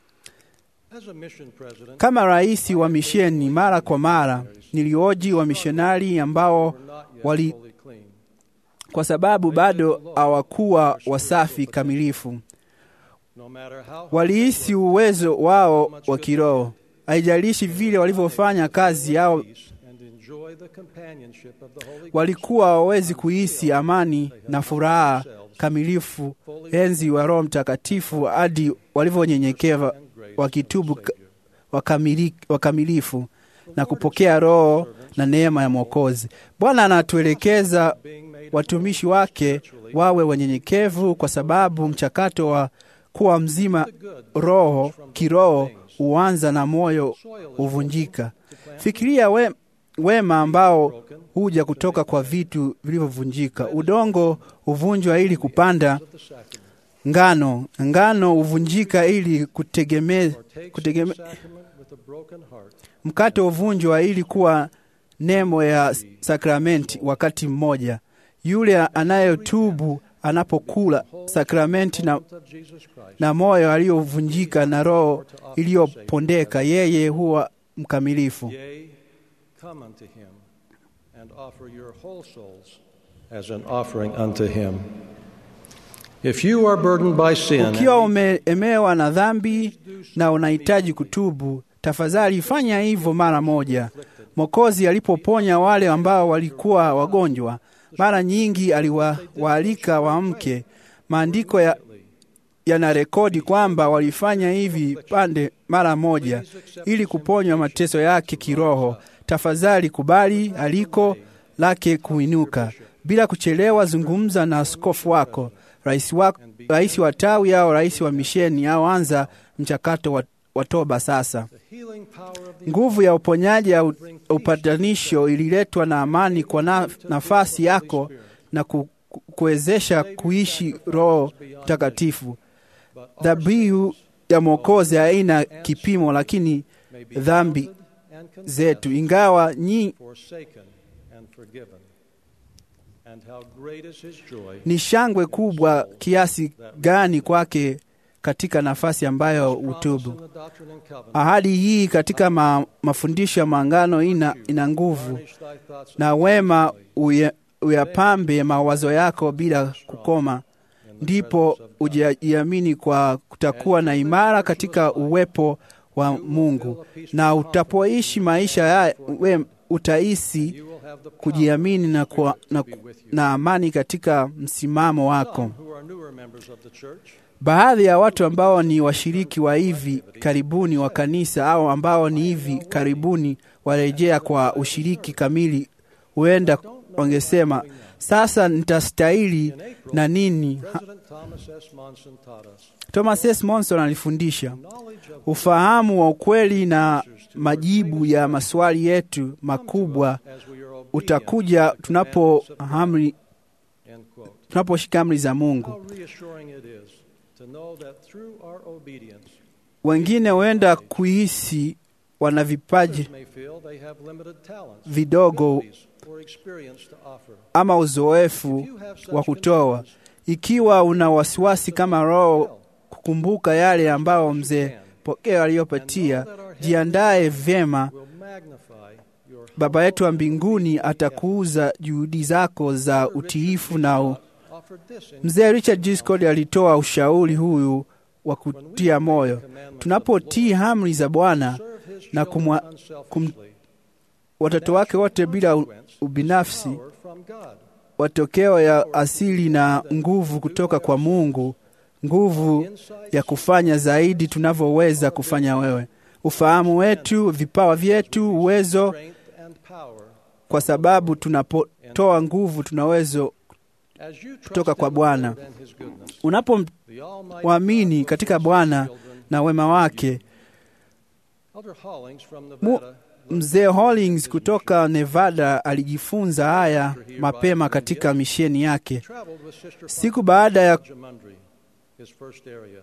Kama rais wa misheni, mara kwa mara nilioji wa mishonari ambao wali, kwa sababu bado hawakuwa wasafi kamilifu, walihisi uwezo wao wa kiroho, haijalishi vile walivyofanya kazi au walikuwa hawawezi kuhisi amani na furaha kamilifu enzi wa Roho Mtakatifu hadi walivyonyenyekeva wakitubu ka- wakamili- wakamilifu na kupokea Roho na neema ya Mwokozi. Bwana anatuelekeza watumishi wake wawe wanyenyekevu, kwa sababu mchakato wa kuwa mzima roho kiroho huanza na moyo huvunjika. Fikiria we, wema ambao huja kutoka kwa vitu vilivyovunjika. Udongo huvunjwa ili kupanda ngano, ngano huvunjika ili kutegeme, kutegeme, mkate huvunjwa ili kuwa nemo ya sakramenti wakati mmoja. Yule anayetubu anapokula sakramenti na, na moyo aliyovunjika na roho iliyopondeka, yeye huwa mkamilifu. Yea, come unto him and offer your whole souls as an offering unto him. If you are burdened by sin, Ukiwa umeemewa na dhambi na unahitaji kutubu, tafadhali fanya hivyo mara moja. Mwokozi alipoponya wale ambao walikuwa wagonjwa, mara nyingi aliwaalika waamke. Maandiko ya yanarekodi kwamba walifanya hivi pande mara moja ili kuponywa mateso yake kiroho. Tafadhali kubali aliko lake kuinuka bila kuchelewa. Zungumza na askofu wako, rais wa, rais wa tawi au rais wa misheni, au anza mchakato wa, wa toba sasa. Nguvu ya uponyaji ya upatanisho ililetwa na amani kwa na, nafasi yako na ku, ku- kuwezesha kuishi Roho Mtakatifu. Dhabihu ya Mwokozi haina kipimo, lakini dhambi zetu, ingawa nyi forsaken and forgiven. And how great is his joy ni shangwe kubwa kiasi gani kwake katika nafasi ambayo utubu. in the Doctrine and Covenant. Ahadi hii katika ma, mafundisho ya maangano ina, ina nguvu Furnish thy thoughts na wema uya- uyapambe mawazo yako bila kukoma, ndipo ujiamini kwa kutakuwa na imara katika uwepo wa Mungu, na utapoishi maisha ya we, utahisi kujiamini na, kwa, na, na amani katika msimamo wako. who are newer members of the church Baadhi ya watu ambao ni washiriki wa hivi karibuni wa kanisa au ambao ni hivi karibuni warejea kwa ushiriki kamili, huenda wangesema sasa nitastahili na nini? Ha- President Thomas S. Monson taught us Thomas S. Monson alifundisha ufahamu wa ukweli na majibu ya maswali yetu makubwa as we are obedient utakuja to the tunapo commandments of God. amri End quote. tunaposhika amri za Mungu. How reassuring it is to know that through our obedience, Wengine huenda kuhisi wana vipaji others may feel they have limited talents, vidogo abilities, or experience to offer. ama uzoefu wa kutoa. Ikiwa una wasiwasi kama roho kukumbuka yale ambayo mzee Pokeo aliyopatia, jiandae vyema. Will magnify your Baba yetu wa mbinguni atakuuza juhudi zako za utiifu na u... offered this in Mzee Richard G. Scott alitoa ushauri huyu wa kutia moyo. Tunapotii amri za Bwana serve his na children kumwa, kum, unselfishly, watoto wake wote bila u- ubinafsi, power from God. matokeo ya asili na nguvu kutoka kwa Mungu, nguvu ya kufanya zaidi tunavyoweza kufanya wewe, ufahamu wetu, vipawa vyetu, uwezo, Strength and power kwa sababu tunapotoa nguvu tunaweza as you trust kutoka kwa in the Bwana. Lord and his goodness. Unapomwamini The Almighty God katika will Bwana bless his children. na wema wake. Elder Hollings from Mu, Nevada mzee Hollings kutoka Nevada alijifunza haya mapema katika misheni yake. traveled with Sister Siku baada ya Jamundry, his first area.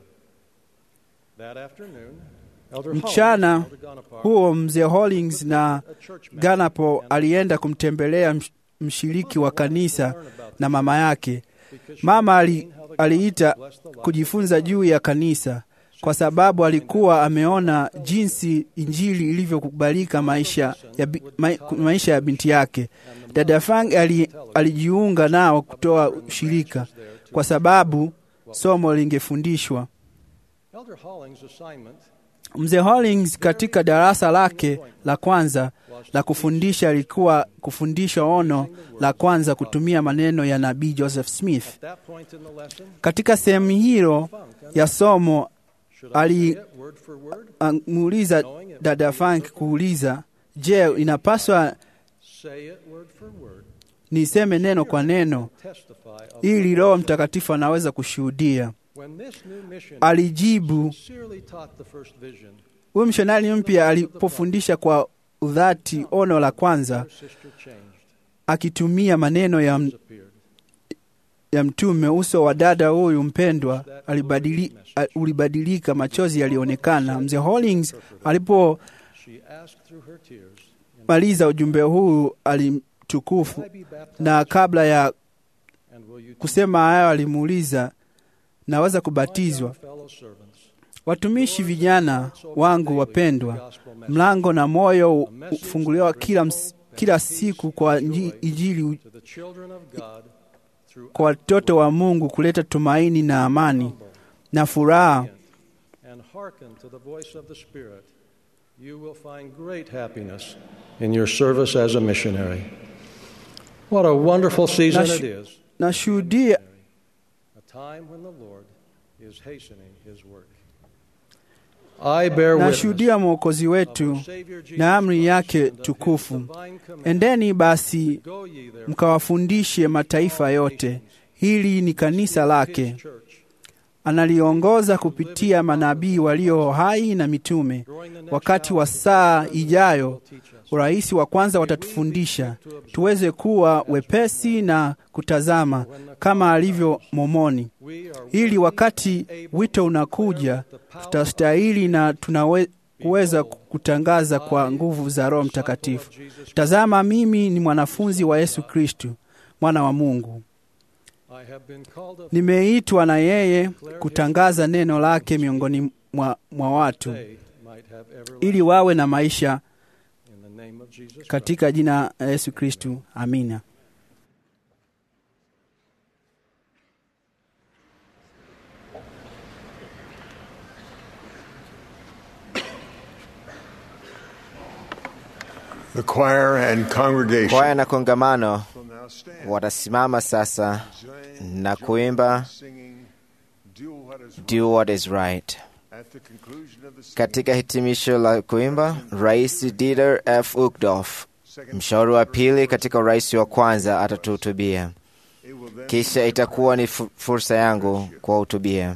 That afternoon, Elder mchana Hollings, Elder Gonapar, huo, mzee Hollings na a church member, Ganapo and alienda kumtembelea msh- mshiriki wa kanisa na mama yake. because she Mama had ali, seen how the aliita gospel blessed the life kujifunza juu ya kanisa kwa sababu alikuwa ameona jinsi injili ilivyokubalika maisha ya, bi- ma, maisha ya binti yake. Dada Fang ali, alijiunga nao kutoa ushirika kwa sababu somo lingefundishwa. Elder Hollings' assignment Mzee Hollings katika darasa lake la kwanza la kufundisha alikuwa kufundisha ono la kwanza kutumia maneno ya nabii Joseph Smith. at that point in the lesson, Katika sehemu hilo ya somo should I say ali it word for word, amuuliza dada Frank kuuliza, je, inapaswa say it word for word, niseme neno kwa neno testify of ili Roho Mtakatifu anaweza kushuhudia? when this new mission Alijibu. sincerely taught the first vision, Huyu mshonari mpya alipofundisha kwa udhati ono la kwanza, her sister changed, akitumia maneno ya, disappeared. ya mtume, uso wa dada huyu mpendwa alibadili, a- ulibadilika, machozi yalionekana. Mzee Hollings alipomaliza She asked through her tears, ujumbe huu alimtukufu, "Will I be baptized? na kabla ya And will you kusema hayo alimuuliza, naweza kubatizwa? My fellow servants, Watumishi vijana wangu wapendwa, mlango na moyo hufunguliwa kila, ms- kila siku kwa nji- Injili to the children of God through kwa watoto wa Mungu kuleta tumaini na amani na furaha. and hearken to the voice of the Spirit, you will find great happiness in your service as a missionary. What a wonderful season Nash- it is, Nashuhudia a time when the Lord is hastening his work. I bear witness nashuhudia Mwokozi wetu of our Savior Jesus na amri Christ yake and of his tukufu. divine command, Endeni basi Go ye therefore mkawafundishe mataifa yote. Hili ni kanisa lake, his church, analiongoza kupitia manabii walio hai na mitume. Wakati wa saa ijayo, urais wa kwanza watatufundisha tuweze kuwa wepesi na kutazama kama alivyo Momoni, we are ili wakati wito unakuja tutastahili na tunaweza kutangaza kwa nguvu za Roho Mtakatifu. Tazama, mimi ni mwanafunzi wa Yesu Kristu, mwana wa Mungu. I have been called of Nimeitwa na yeye kutangaza neno lake miongoni mwa, mwa watu they might have everlasting ili wawe na maisha in the name of Jesus Christ. katika jina la Yesu Kristu. Amina. The choir and congregation Kwaya na kongamano will now stand. watasimama sasa Join- na join kuimba singing, Do what is Do What Is Right. At the conclusion of the singing, Katika hitimisho la kuimba, Rais Dieter F. Uchtdorf, mshauri wa pili katika urais wa kwanza, atatuhutubia. it will then Kisha itakuwa ni fu- fursa yangu kuwahutubia.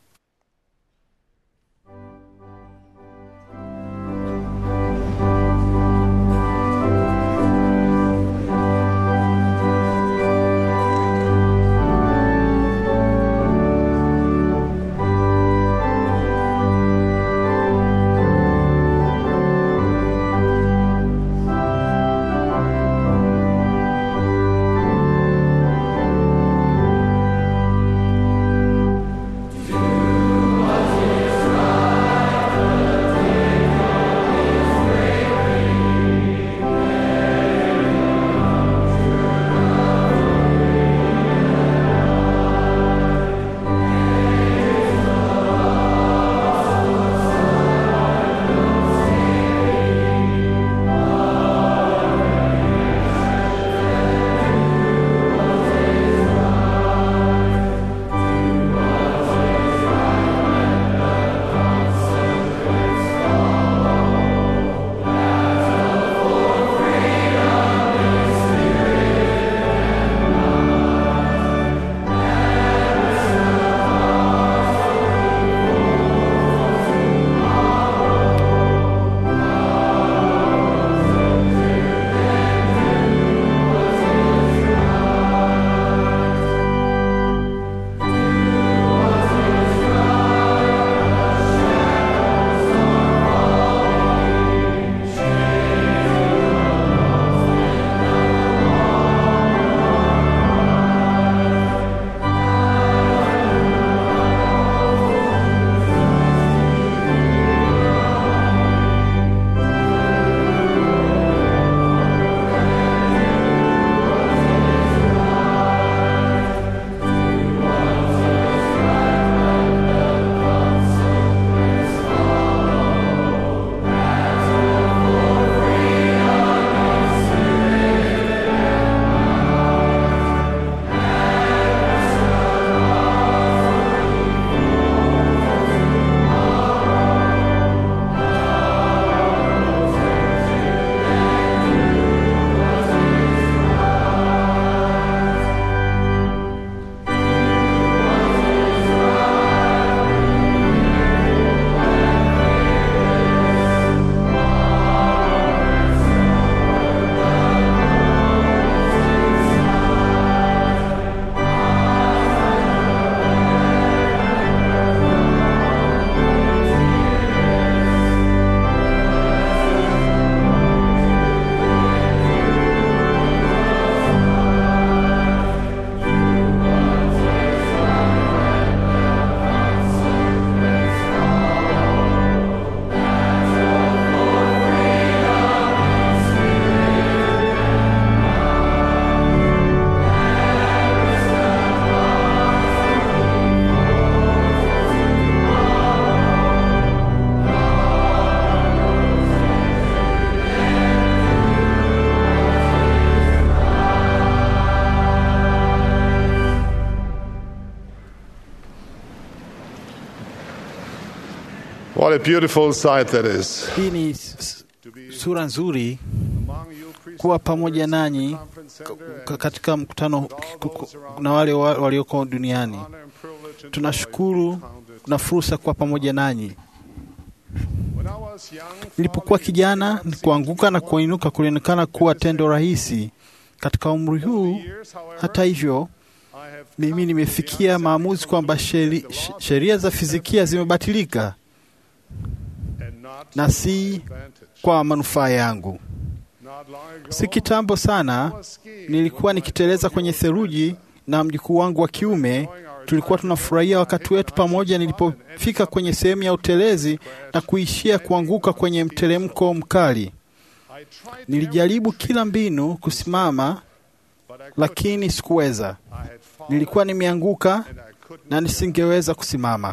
What a beautiful sight that is. Hii ni s- s- sura nzuri kuwa pamoja nanyi k- katika mkutano k- k- na wale wa- walioko duniani. Tunashukuru na fursa kuwa pamoja nanyi. Nilipokuwa kijana, kuanguka na kuinuka kulionekana kuwa tendo rahisi. Katika umri huu, hata hivyo, mimi nimefikia maamuzi kwamba sheri- sh- sheria za fizikia zimebatilika na si kwa manufaa yangu. Si kitambo sana nilikuwa nikiteleza kwenye theluji na mjukuu wangu wa kiume. Tulikuwa tunafurahia wakati wetu pamoja, nilipofika kwenye sehemu ya utelezi na kuishia kuanguka kwenye mteremko mkali. Nilijaribu kila mbinu kusimama, lakini sikuweza. Nilikuwa nimeanguka na nisingeweza kusimama.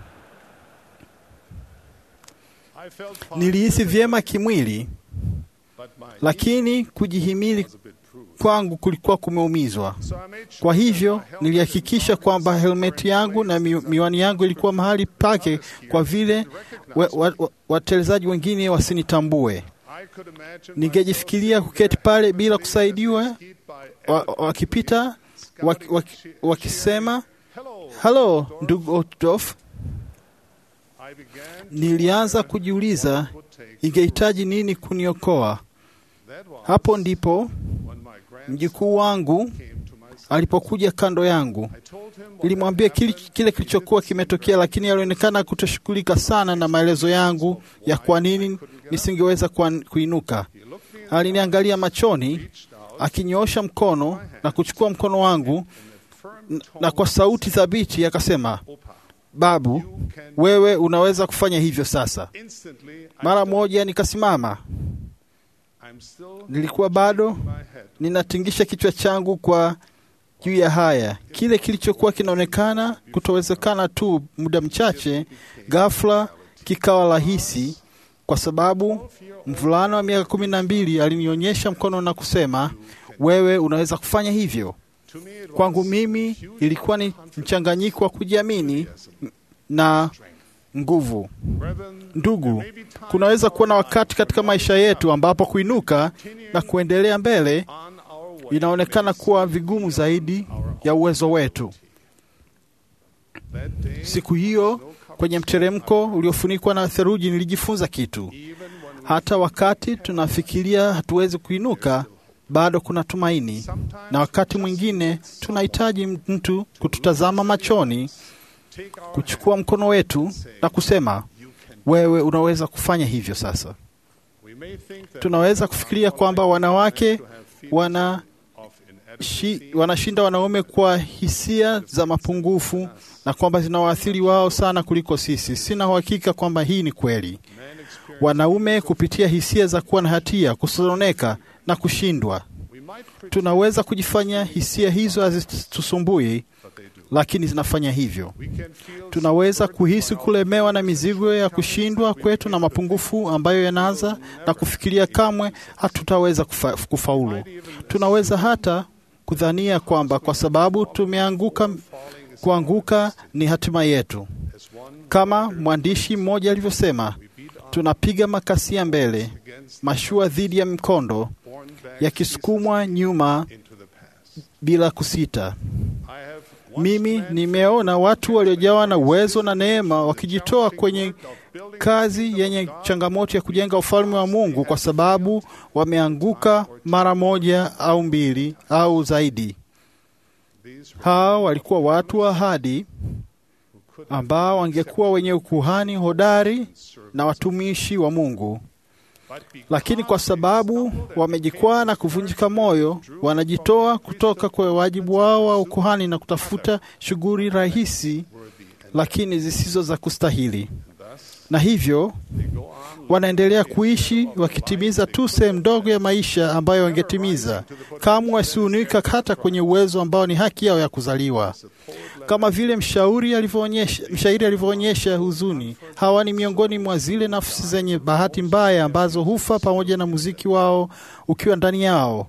Nilihisi vyema kimwili, lakini kujihimili kwangu kulikuwa kumeumizwa. Kwa hivyo nilihakikisha kwamba helmeti yangu na mi, miwani yangu ilikuwa mahali pake, kwa vile watelezaji wa, wa, wengine wasinitambue. Ningejifikiria kuketi pale bila kusaidiwa, wakipita wa, wa, wakisema halo, ndugu Otdorf. Nilianza kujiuliza ingehitaji nini kuniokoa. Hapo ndipo mjukuu wangu alipokuja kando yangu. Nilimwambia kile, kile kilichokuwa kimetokea, lakini alionekana kutoshughulika sana na maelezo yangu ya kwa nini nisingeweza kuinuka. Aliniangalia machoni, akinyoosha mkono na kuchukua mkono wangu, na kwa sauti thabiti akasema, Babu, wewe unaweza kufanya hivyo sasa. Mara moja nikasimama. Nilikuwa bado ninatingisha kichwa changu kwa juu ya haya. Kile kilichokuwa kinaonekana kutowezekana tu muda mchache, ghafla kikawa rahisi, kwa sababu mvulana wa miaka kumi na mbili alinionyesha mkono na kusema, wewe unaweza kufanya hivyo. Kwangu mimi ilikuwa ni mchanganyiko wa kujiamini na nguvu. Ndugu, kunaweza kuwa na wakati katika maisha yetu ambapo kuinuka na kuendelea mbele inaonekana kuwa vigumu zaidi ya uwezo wetu. Siku hiyo kwenye mteremko uliofunikwa na theluji, nilijifunza kitu. Hata wakati tunafikiria hatuwezi kuinuka, bado kuna tumaini, na wakati mwingine tunahitaji mtu kututazama machoni, kuchukua mkono wetu na kusema, wewe unaweza kufanya hivyo sasa. Tunaweza kufikiria kwamba wanawake wana shi, wanashinda wanaume kwa hisia za mapungufu na kwamba zinawaathiri wao sana kuliko sisi. Sina uhakika kwamba hii ni kweli. Wanaume kupitia hisia za kuwa na hatia, kusononeka na kushindwa, tunaweza kujifanya hisia hizo hazitusumbui, lakini zinafanya hivyo. Tunaweza kuhisi kulemewa na mizigo ya kushindwa kwetu na mapungufu ambayo yanaanza na kufikiria kamwe hatutaweza kufa, kufaulu. Tunaweza hata kudhania kwamba kwa sababu tumeanguka, kuanguka ni hatima yetu. Kama mwandishi mmoja alivyosema, tunapiga makasia mbele, mashua dhidi ya mkondo, yakisukumwa nyuma bila kusita. Mimi nimeona watu waliojawa na uwezo na neema wakijitoa kwenye kazi yenye changamoto ya kujenga ufalme wa Mungu kwa sababu wameanguka mara moja au mbili au zaidi. Hao walikuwa watu wa ahadi ambao wangekuwa wenye ukuhani hodari na watumishi wa Mungu, lakini kwa sababu wamejikwaa na kuvunjika moyo, wanajitoa kutoka kwa wajibu wao wa ukuhani na kutafuta shughuli rahisi lakini zisizo za kustahili, na hivyo wanaendelea kuishi wakitimiza tu sehemu ndogo ya maisha ambayo wangetimiza. Kamwe wasiunika hata kwenye uwezo ambao ni haki yao ya kuzaliwa. Kama vile mshauri alivyoonyesha, mshairi alivyoonyesha huzuni, hawa ni miongoni mwa zile nafsi zenye bahati mbaya ambazo hufa pamoja na muziki wao ukiwa ndani yao.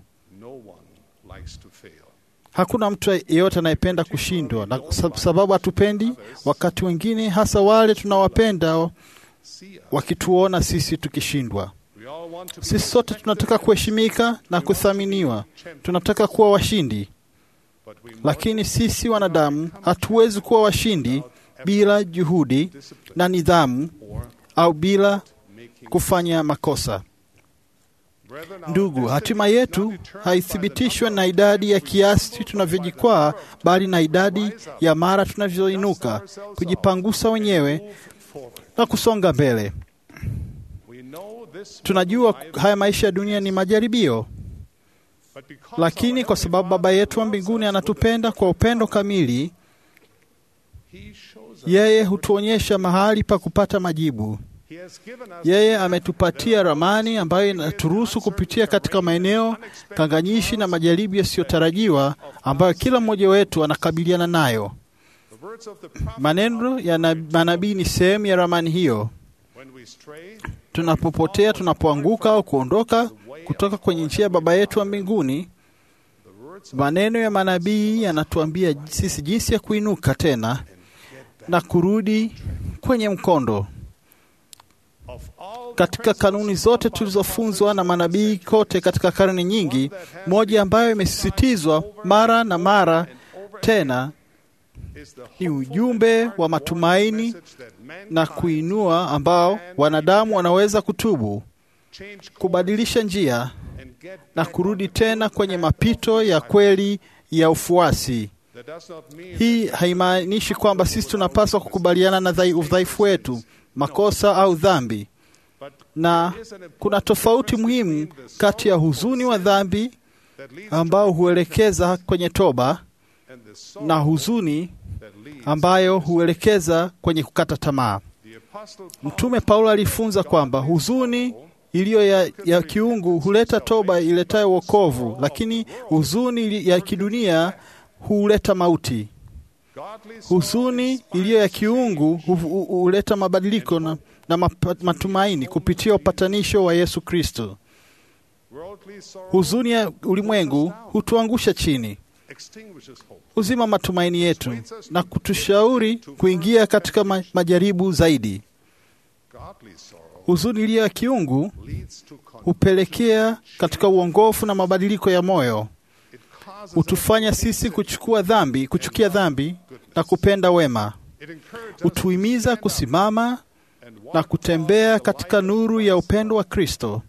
Hakuna mtu yeyote anayependa kushindwa, na sababu hatupendi wakati wengine, hasa wale tunawapenda wakituona sisi tukishindwa. Sisi sote tunataka kuheshimika na kuthaminiwa, tunataka kuwa washindi, lakini sisi wanadamu hatuwezi kuwa washindi bila juhudi na nidhamu au bila kufanya makosa. Ndugu, hatima yetu haithibitishwe na idadi ya kiasi tunavyojikwaa, bali na idadi ya mara tunavyoinuka, kujipangusa wenyewe na kusonga mbele. Tunajua haya maisha ya dunia ni majaribio, lakini kwa sababu Baba yetu wa mbinguni anatupenda kwa upendo kamili, yeye hutuonyesha mahali pa kupata majibu. Yeye ametupatia ramani ambayo inaturuhusu kupitia katika maeneo kanganyishi na majaribu yasiyotarajiwa ambayo kila mmoja wetu anakabiliana nayo. Maneno ya manabii ni sehemu ya ramani hiyo. tunapopotea, tunapoanguka au kuondoka kutoka kwenye njia ya Baba yetu wa mbinguni, maneno ya manabii yanatuambia sisi jinsi ya kuinuka tena na kurudi kwenye mkondo. Katika kanuni zote tulizofunzwa na manabii kote katika karne nyingi, moja ambayo imesisitizwa mara na mara tena ni ujumbe wa matumaini na kuinua ambao wanadamu wanaweza kutubu, kubadilisha njia na kurudi tena kwenye mapito ya kweli ya ufuasi. Hii haimaanishi kwamba sisi tunapaswa kukubaliana na dhai- udhaifu wetu, makosa au dhambi, na kuna tofauti muhimu kati ya huzuni wa dhambi ambao huelekeza kwenye toba na huzuni ambayo huelekeza kwenye kukata tamaa. Mtume Paulo alifunza kwamba huzuni iliyo ya, ya kiungu huleta toba iletayo wokovu, lakini huzuni ili- ya kidunia huleta mauti. Huzuni iliyo ya kiungu hu- hu- huleta mabadiliko na, na mapa- matumaini kupitia upatanisho wa Yesu Kristo. Huzuni ya ulimwengu hutuangusha chini, huzima matumaini yetu na kutushauri kuingia katika ma- majaribu zaidi. Huzuni iliyo ya kiungu hupelekea katika uongofu na mabadiliko ya moyo, hutufanya sisi kuchukua dhambi, kuchukia dhambi na kupenda wema, hutuhimiza kusimama na kutembea katika nuru ya upendo wa Kristo.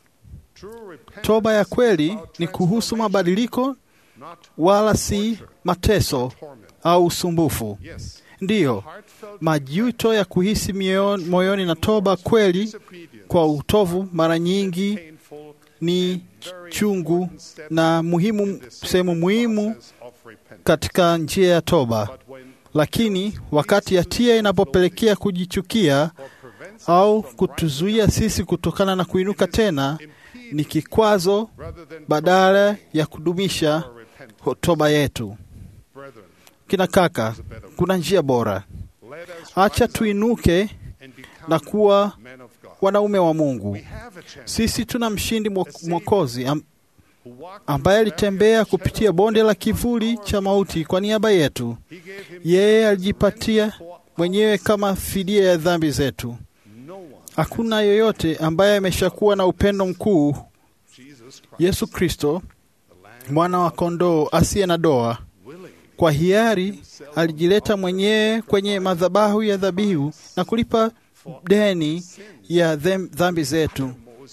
Toba ya kweli ni kuhusu mabadiliko, wala si mateso au usumbufu. Ndiyo, majuto ya kuhisi mioyo- moyoni na toba kweli kwa utovu mara nyingi ni chungu na muhimu, sehemu muhimu katika njia ya toba. Lakini wakati hatia inapopelekea kujichukia au kutuzuia sisi kutokana na kuinuka tena, ni kikwazo badala ya kudumisha toba yetu. Kina kaka, kuna njia bora. Acha tuinuke na kuwa wanaume wa Mungu. Sisi tuna mshindi mwo- mwokozi am, ambaye alitembea kupitia bonde la kivuli cha mauti kwa niaba yetu. Yeye alijipatia mwenyewe kama fidia ya dhambi zetu. Hakuna yoyote ambaye ameshakuwa na upendo mkuu. Yesu Kristo, mwana wa kondoo asiye na doa, kwa hiari alijileta mwenyewe kwenye madhabahu ya dhabihu na kulipa deni ya them- dhambi zetu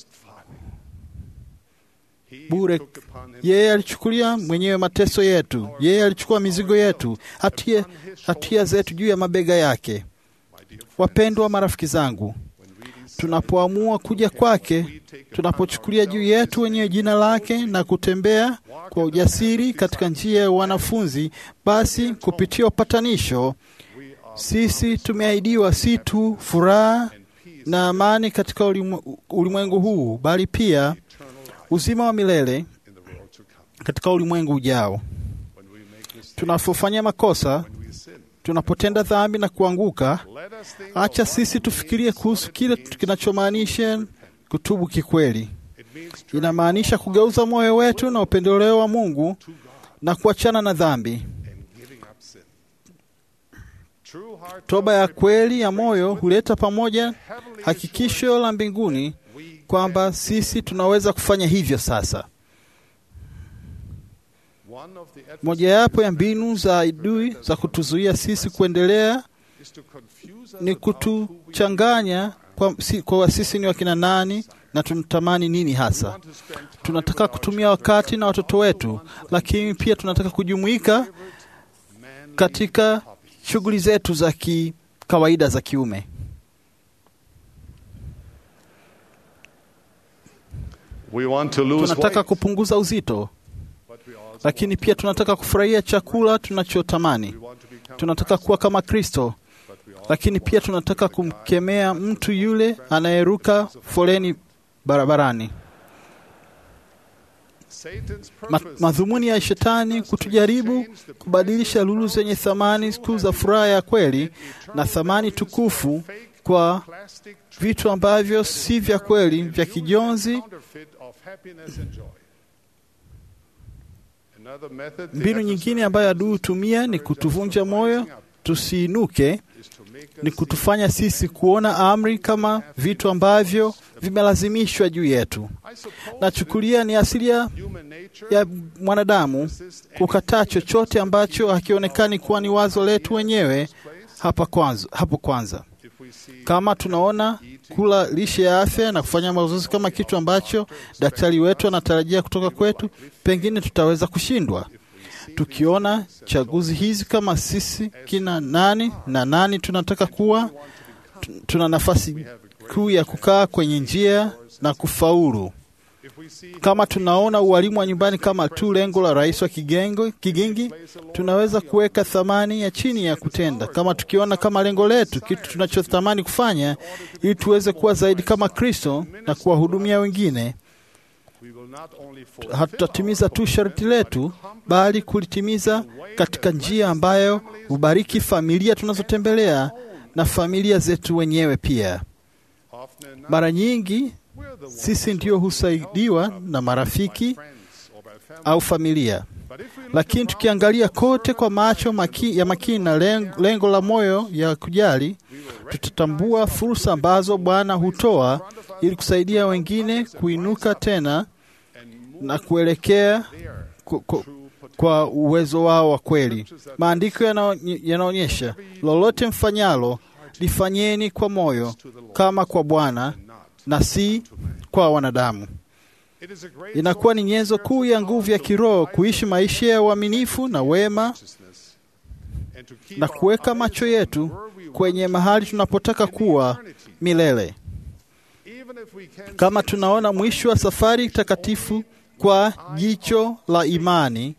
bure. Yeye alichukulia mwenyewe mateso yetu, yeye alichukua mizigo yetu, hatia, hatia zetu juu ya mabega yake. Wapendwa marafiki zangu, tunapoamua kuja kwake, tunapochukulia juu yetu wenyewe jina lake na kutembea kwa ujasiri katika njia ya wanafunzi, basi kupitia upatanisho sisi tumeahidiwa si tu furaha na amani katika ulimwe- ulimwengu huu, bali pia uzima wa milele katika ulimwengu ujao. Tunapofanya makosa, tunapotenda dhambi na kuanguka, acha sisi tufikirie kuhusu kile kinachomaanisha kutubu kikweli. Inamaanisha kugeuza moyo wetu na upendeleo wa Mungu na kuachana na dhambi. Toba ya kweli ya moyo huleta pamoja hakikisho la mbinguni kwamba sisi tunaweza kufanya hivyo sasa. Mojawapo ya mbinu za adui za kutuzuia sisi kuendelea ni kutuchanganya kwa, si, kwa sisi ni wakina nani na tunatamani nini hasa. Tunataka kutumia wakati na watoto wetu, lakini pia tunataka kujumuika katika shughuli zetu za kikawaida za kiume. We want to lose Tunataka weight, kupunguza uzito, lakini pia tunataka kufurahia chakula tunachotamani. Tunataka kuwa kama Kristo, lakini pia tunataka kumkemea mtu yule anayeruka foleni barabarani. Satan's Ma, purpose madhumuni ya shetani kutujaribu kubadilisha lulu zenye thamani kuu za furaha ya kweli na thamani tukufu kwa vitu ambavyo si vya kweli, vya kijonzi. Mbinu nyingine ambayo adui hutumia ni kutuvunja moyo tusiinuke, ni kutufanya sisi kuona amri kama vitu ambavyo vimelazimishwa juu yetu. Nachukulia ni asilia ya mwanadamu kukataa chochote ambacho hakionekani kuwa ni wazo letu wenyewe hapa kwanza, hapo kwanza. Kama tunaona kula lishe ya afya na kufanya mazoezi kama kitu ambacho daktari wetu anatarajia kutoka kwetu, pengine tutaweza kushindwa. Tukiona chaguzi hizi kama sisi kina nani na nani tunataka kuwa, tuna nafasi kuu ya kukaa kwenye njia na kufaulu. Kama tunaona ualimu wa nyumbani kama tu lengo la rais wa kigengo, kigingi, tunaweza kuweka thamani ya chini ya kutenda. Kama tukiona kama lengo letu kitu tunachotamani kufanya, ili tuweze kuwa zaidi kama Kristo na kuwahudumia wengine, hatutatimiza tu sharti letu, bali kulitimiza katika njia ambayo hubariki familia tunazotembelea na familia zetu wenyewe pia. Mara nyingi sisi ndio husaidiwa na marafiki au familia, lakini tukiangalia kote kwa macho maki, ya makini na lengo, lengo la moyo ya kujali, tutatambua fursa ambazo Bwana hutoa ili kusaidia wengine kuinuka tena na kuelekea ku, ku, kwa uwezo wao wa kweli. Maandiko yanaonyesha, lolote mfanyalo lifanyeni kwa moyo kama kwa Bwana na si kwa wanadamu. Inakuwa ni nyenzo kuu ya nguvu ya kiroho kuishi maisha ya uaminifu na wema na kuweka macho yetu kwenye mahali tunapotaka kuwa milele. Kama tunaona mwisho wa safari takatifu kwa jicho la imani,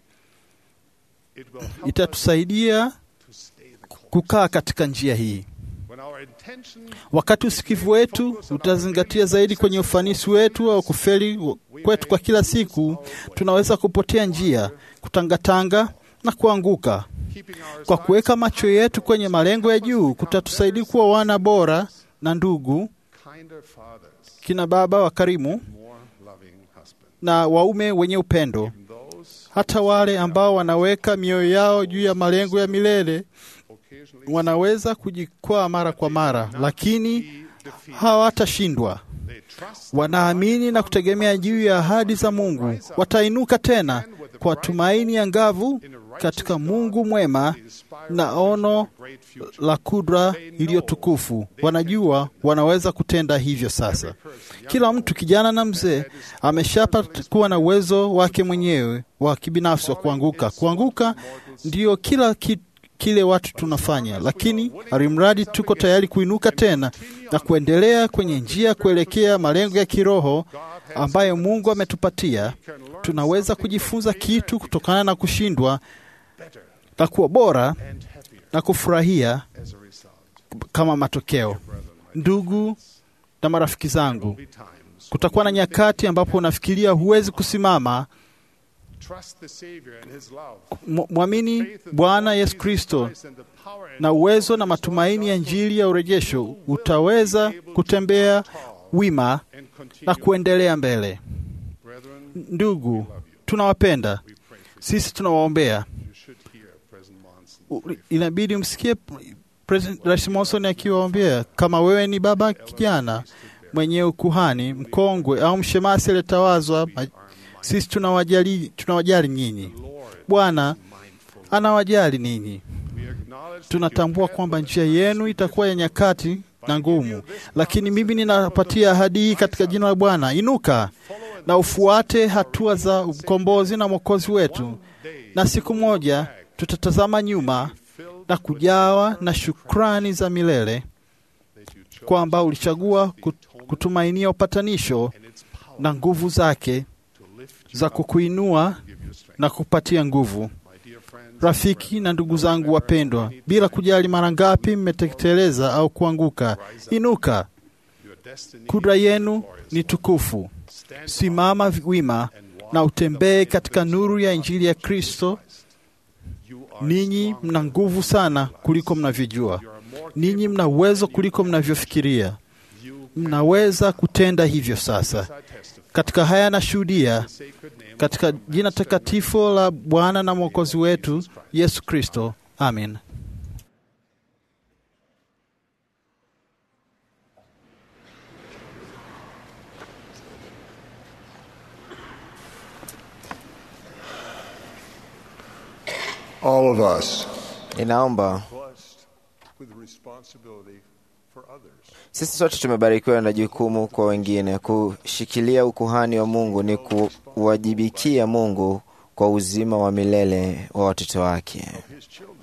itatusaidia kukaa katika njia hii. Wakati usikivu wetu utazingatia zaidi kwenye ufanisi wetu au kufeli kwetu kwa kila siku, tunaweza kupotea njia, kutangatanga na kuanguka. Kwa kuweka macho yetu kwenye malengo ya juu, kutatusaidia kuwa wana bora na ndugu, kina baba wakarimu na waume wenye upendo. Hata wale ambao wanaweka mioyo yao juu ya malengo ya milele wanaweza kujikwaa mara kwa mara, lakini hawatashindwa. Wanaamini na kutegemea juu ya ahadi za Mungu, watainuka tena kwa tumaini ya ngavu katika Mungu mwema na ono la kudra iliyotukufu. Wanajua wanaweza kutenda hivyo sasa. Kila mtu, kijana na mzee, ameshapata kuwa na uwezo wake mwenyewe wa kibinafsi wa kuanguka. Kuanguka ndiyo kila kitu kile watu tunafanya, lakini alimradi tuko tayari kuinuka tena na kuendelea kwenye njia kuelekea malengo ya kiroho ambayo Mungu ametupatia, tunaweza kujifunza kitu kutokana na kushindwa na kuwa bora na kufurahia kama matokeo. Ndugu na marafiki zangu, kutakuwa na nyakati ambapo unafikiria huwezi kusimama Mwamini Bwana Yesu Kristo na uwezo na matumaini ya Injili ya urejesho, utaweza kutembea wima na kuendelea mbele. Ndugu, tunawapenda, sisi tunawaombea. Inabidi msikie Rais Monson akiwaombea. Kama wewe ni baba kijana mwenye ukuhani mkongwe au mshemasi aliyetawazwa sisi tunawajali, tunawajali nyinyi. Bwana anawajali ninyi. Tunatambua kwamba njia yenu itakuwa ya nyakati na ngumu, lakini mimi ninapatia ahadi hii katika jina la Bwana: inuka na ufuate hatua za ukombozi na mwokozi wetu, na siku moja tutatazama nyuma na kujawa na shukrani za milele kwamba ulichagua kutumainia upatanisho na nguvu zake za kukuinua na kupatia nguvu. Rafiki na ndugu zangu wapendwa, bila kujali mara ngapi mmetekeleza au kuanguka, inuka. Kudra yenu ni tukufu. Simama wima na utembee katika nuru ya Injili ya Kristo. Ninyi mna nguvu sana kuliko mnavyojua. ninyi mna uwezo kuliko mnavyofikiria. Mnaweza kutenda hivyo sasa. Katika haya nashuhudia katika jina takatifu la Bwana na Mwokozi wetu Yesu Kristo, amin. All of us Ninaomba blessed with responsibility for others. sisi sote tumebarikiwa na jukumu kwa wengine. Kushikilia ukuhani wa Mungu ni kuwajibikia Mungu kwa uzima wa milele wa watoto wake. His children.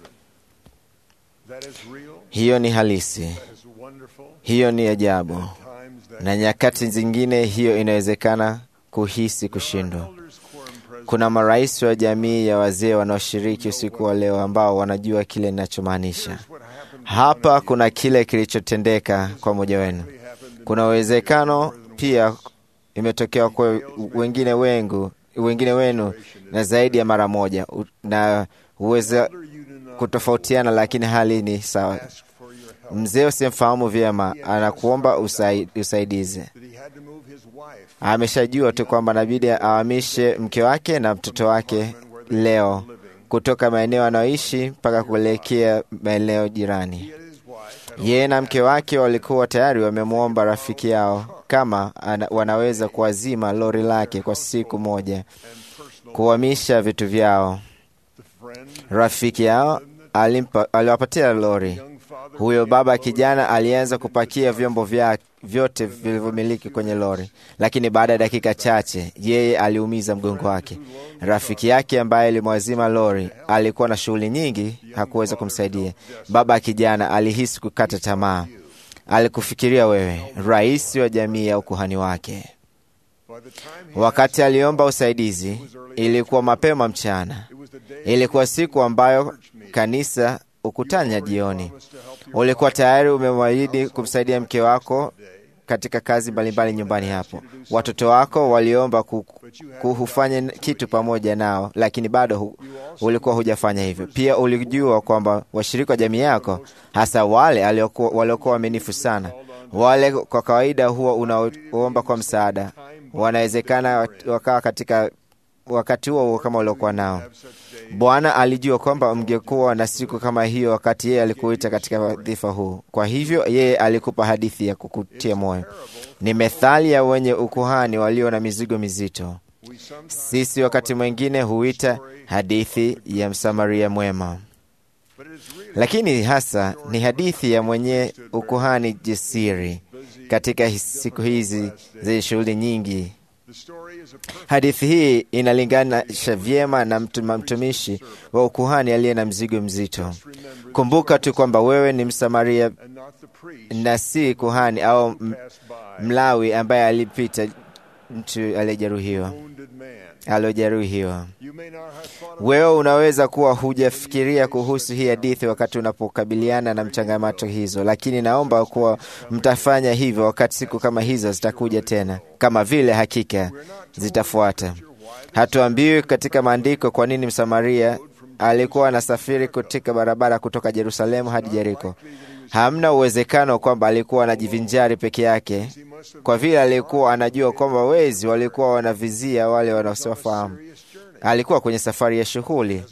That is real. Hiyo ni halisi, That is wonderful. hiyo ni ajabu, Times that na nyakati zingine hiyo inawezekana kuhisi kushindwa. elders quorum president Kuna marais wa jamii ya wazee wanaoshiriki usiku wa leo ambao wanajua kile ninachomaanisha. what happened Hapa kuna kile kilichotendeka kwa mmoja wenu. Kuna uwezekano pia imetokea kwa wengine wengu wengine wenu na zaidi ya mara moja, U- na huweza you do not kutofautiana, lakini hali ni sawa. ask for your help. Mzee usimfahamu vyema anakuomba usai, usaidizi. That he had to move his wife Ameshajua tu kwamba inabidi ahamishe mke wake na mtoto wake leo kutoka maeneo anayoishi mpaka kuelekea maeneo jirani. and his wife had Yeye na mke wake walikuwa tayari wamemwomba rafiki yao kama ana, wanaweza kuazima lori lake kwa siku moja, kuhamisha vitu vyao. the friend, Rafiki yao alimpa, aliwapatia lori. young father Huyo baba kijana alianza kupakia vyombo vya vyote vilivyomiliki kwenye lori, lakini baada ya dakika chache yeye aliumiza mgongo wake. Rafiki yake ambaye alimwazima lori alikuwa na shughuli nyingi, hakuweza kumsaidia. Baba kijana alihisi kukata tamaa. Alikufikiria wewe, rais wa jamii ya ukuhani wake. by the time he Wakati aliomba usaidizi, ilikuwa mapema mchana. it was the day Ilikuwa siku ambayo kanisa ukutanya jioni. was to help your Ulikuwa tayari umemwahidi kumsaidia mke wako katika kazi mbalimbali nyumbani hapo. Watoto wako waliomba ku- kuhufanya kitu pamoja nao, lakini bado hu, ulikuwa hujafanya hivyo. Pia ulijua kwamba washirika wa jamii yako, hasa wale aliokuwa- waliokuwa waaminifu sana, wale kwa kawaida huwa unaomba kwa msaada, wanawezekana wakawa katika wakati huo huo kama uliokuwa nao. Bwana alijua kwamba mngekuwa na siku kama hiyo wakati yeye alikuita katika wadhifa huu. Kwa hivyo yeye alikupa hadithi ya kukutia moyo. Ni methali ya wenye ukuhani walio na mizigo mizito. we sometimes Sisi wakati mwingine huita hadithi ya Msamaria mwema, but it is really lakini hasa ni hadithi ya mwenye ukuhani jasiri katika his- siku hizi zenye shughuli nyingi. the story is a perfect Hadithi hii inalinganisha vyema na mtu- mtumishi wa ukuhani aliye na mzigo mzito. Kumbuka tu kwamba wewe ni Msamaria and not the priest na si kuhani au m- passed by Mlawi ambaye alipita mtu aliyejeruhiwa wounded man. aliyojeruhiwa. You may not have thought of Wewe unaweza kuwa hujafikiria kuhusu hii hadithi wakati unapokabiliana na mchangamato hizo, lakini naomba kuwa mtafanya hivyo wakati siku kama hizo zitakuja tena, kama vile hakika zitafuata. Hatuambiwi katika maandiko kwa nini Msamaria alikuwa anasafiri katika barabara kutoka Yerusalemu hadi Yeriko. Hamna uwezekano kwamba alikuwa anajivinjari peke yake, kwa vile alikuwa anajua kwamba wezi walikuwa wanavizia wale wanaowafahamu. Alikuwa kwenye safari ya shughuli,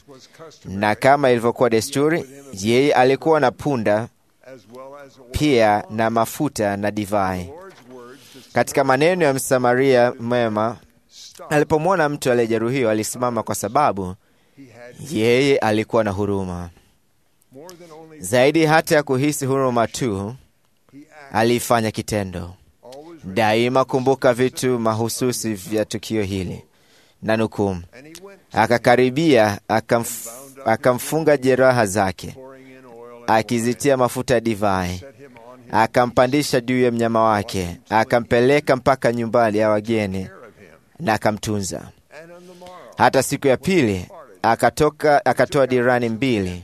na kama ilivyokuwa desturi, yeye alikuwa na punda as well as oil. pia na mafuta na divai. Lord's words to Katika maneno ya Msamaria mwema, alipomwona mtu aliyejeruhiwa alisimama, kwa sababu he had yeye alikuwa na huruma more than only zaidi. Hata ya kuhisi huruma tu, he acted aliifanya kitendo. always Daima kumbuka vitu mahususi vya tukio hili, na nukuu, and he went akakaribia akamf, akamfunga jeraha zake, pouring in oil and akizitia mafuta ya divai, set him on his akampandisha juu ya mnyama wake, akampeleka mpaka nyumbani ya wageni care of him. na akamtunza. And on the morrow Hata siku ya pili akatoka akatoa dirani mbili,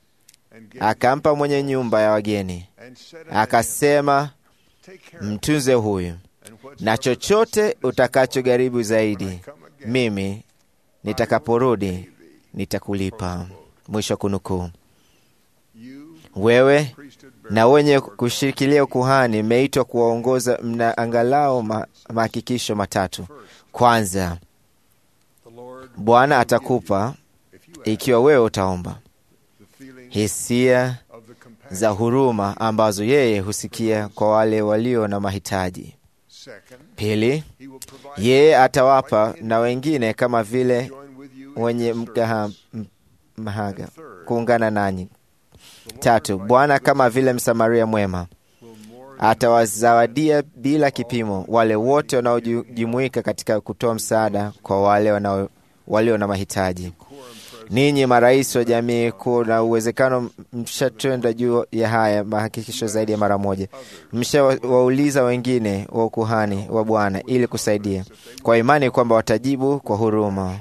and gave akampa mwenye nyumba ya wageni, and said unto him, akasema, Take care of mtunze huyu, and whatsoever na chochote utakachogharibu I zaidi, come again, mimi nitakaporudi nitakulipa. Mwisho wa kunukuu. you Wewe priesthood na wenye kushikilia ukuhani mmeitwa kuwaongoza, mna angalau ma, mahakikisho matatu. Kwanza, Bwana atakupa ikiwa wewe utaomba hisia za huruma ambazo yeye husikia kwa wale walio na mahitaji. Pili, yeye atawapa na wengine kama vile wenye mgaha, m- mahaga kuungana nanyi. Tatu, Bwana kama vile Msamaria mwema atawazawadia bila kipimo wale wote wanaojumuika katika kutoa msaada kwa wale wanao, walio na mahitaji. Ninyi marais wa jamii, kuna uwezekano mshatenda juu ya haya mahakikisho zaidi ya mara moja. Mshawauliza wengine wa ukuhani wa Bwana ili kusaidia kwa imani kwamba watajibu kwa huruma.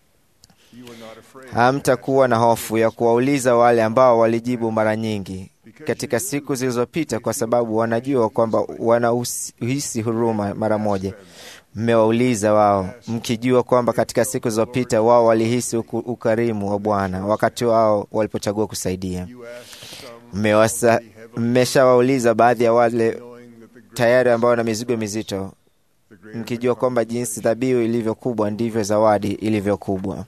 Hamtakuwa na hofu ya kuwauliza wale ambao walijibu mara nyingi katika siku zilizopita, kwa sababu wanajua kwamba wanahisi huruma mara moja. Mmewauliza wao mkijua kwamba katika siku zilizopita wao walihisi uku- ukarimu wa Bwana wakati wao walipochagua kusaidia. Mmewasa- Mmeshawauliza baadhi ya wale tayari ambao wana mizigo mizito, mkijua kwamba jinsi dhabihu ilivyo kubwa ndivyo zawadi ilivyo kubwa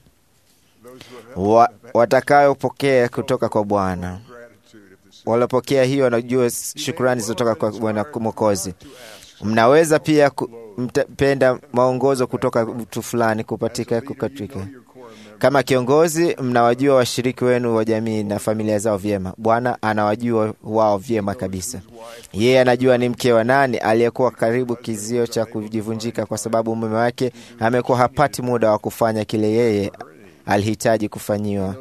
wa, watakayopokea kutoka kwa Bwana. Waliopokea hiyo wanajua shukrani zilizotoka kwa Bwana Mwokozi. Mnaweza pia kupenda maongozo kutoka mtu fulani kupatika kukatika. Kama kiongozi, mnawajua washiriki wenu wa jamii na familia zao vyema. Bwana anawajua wao vyema kabisa. Yeye anajua ni mke wa nani aliyekuwa karibu kizio cha kujivunjika, kwa sababu mume wake amekuwa hapati muda wa kufanya kile yeye alihitaji kufanyiwa.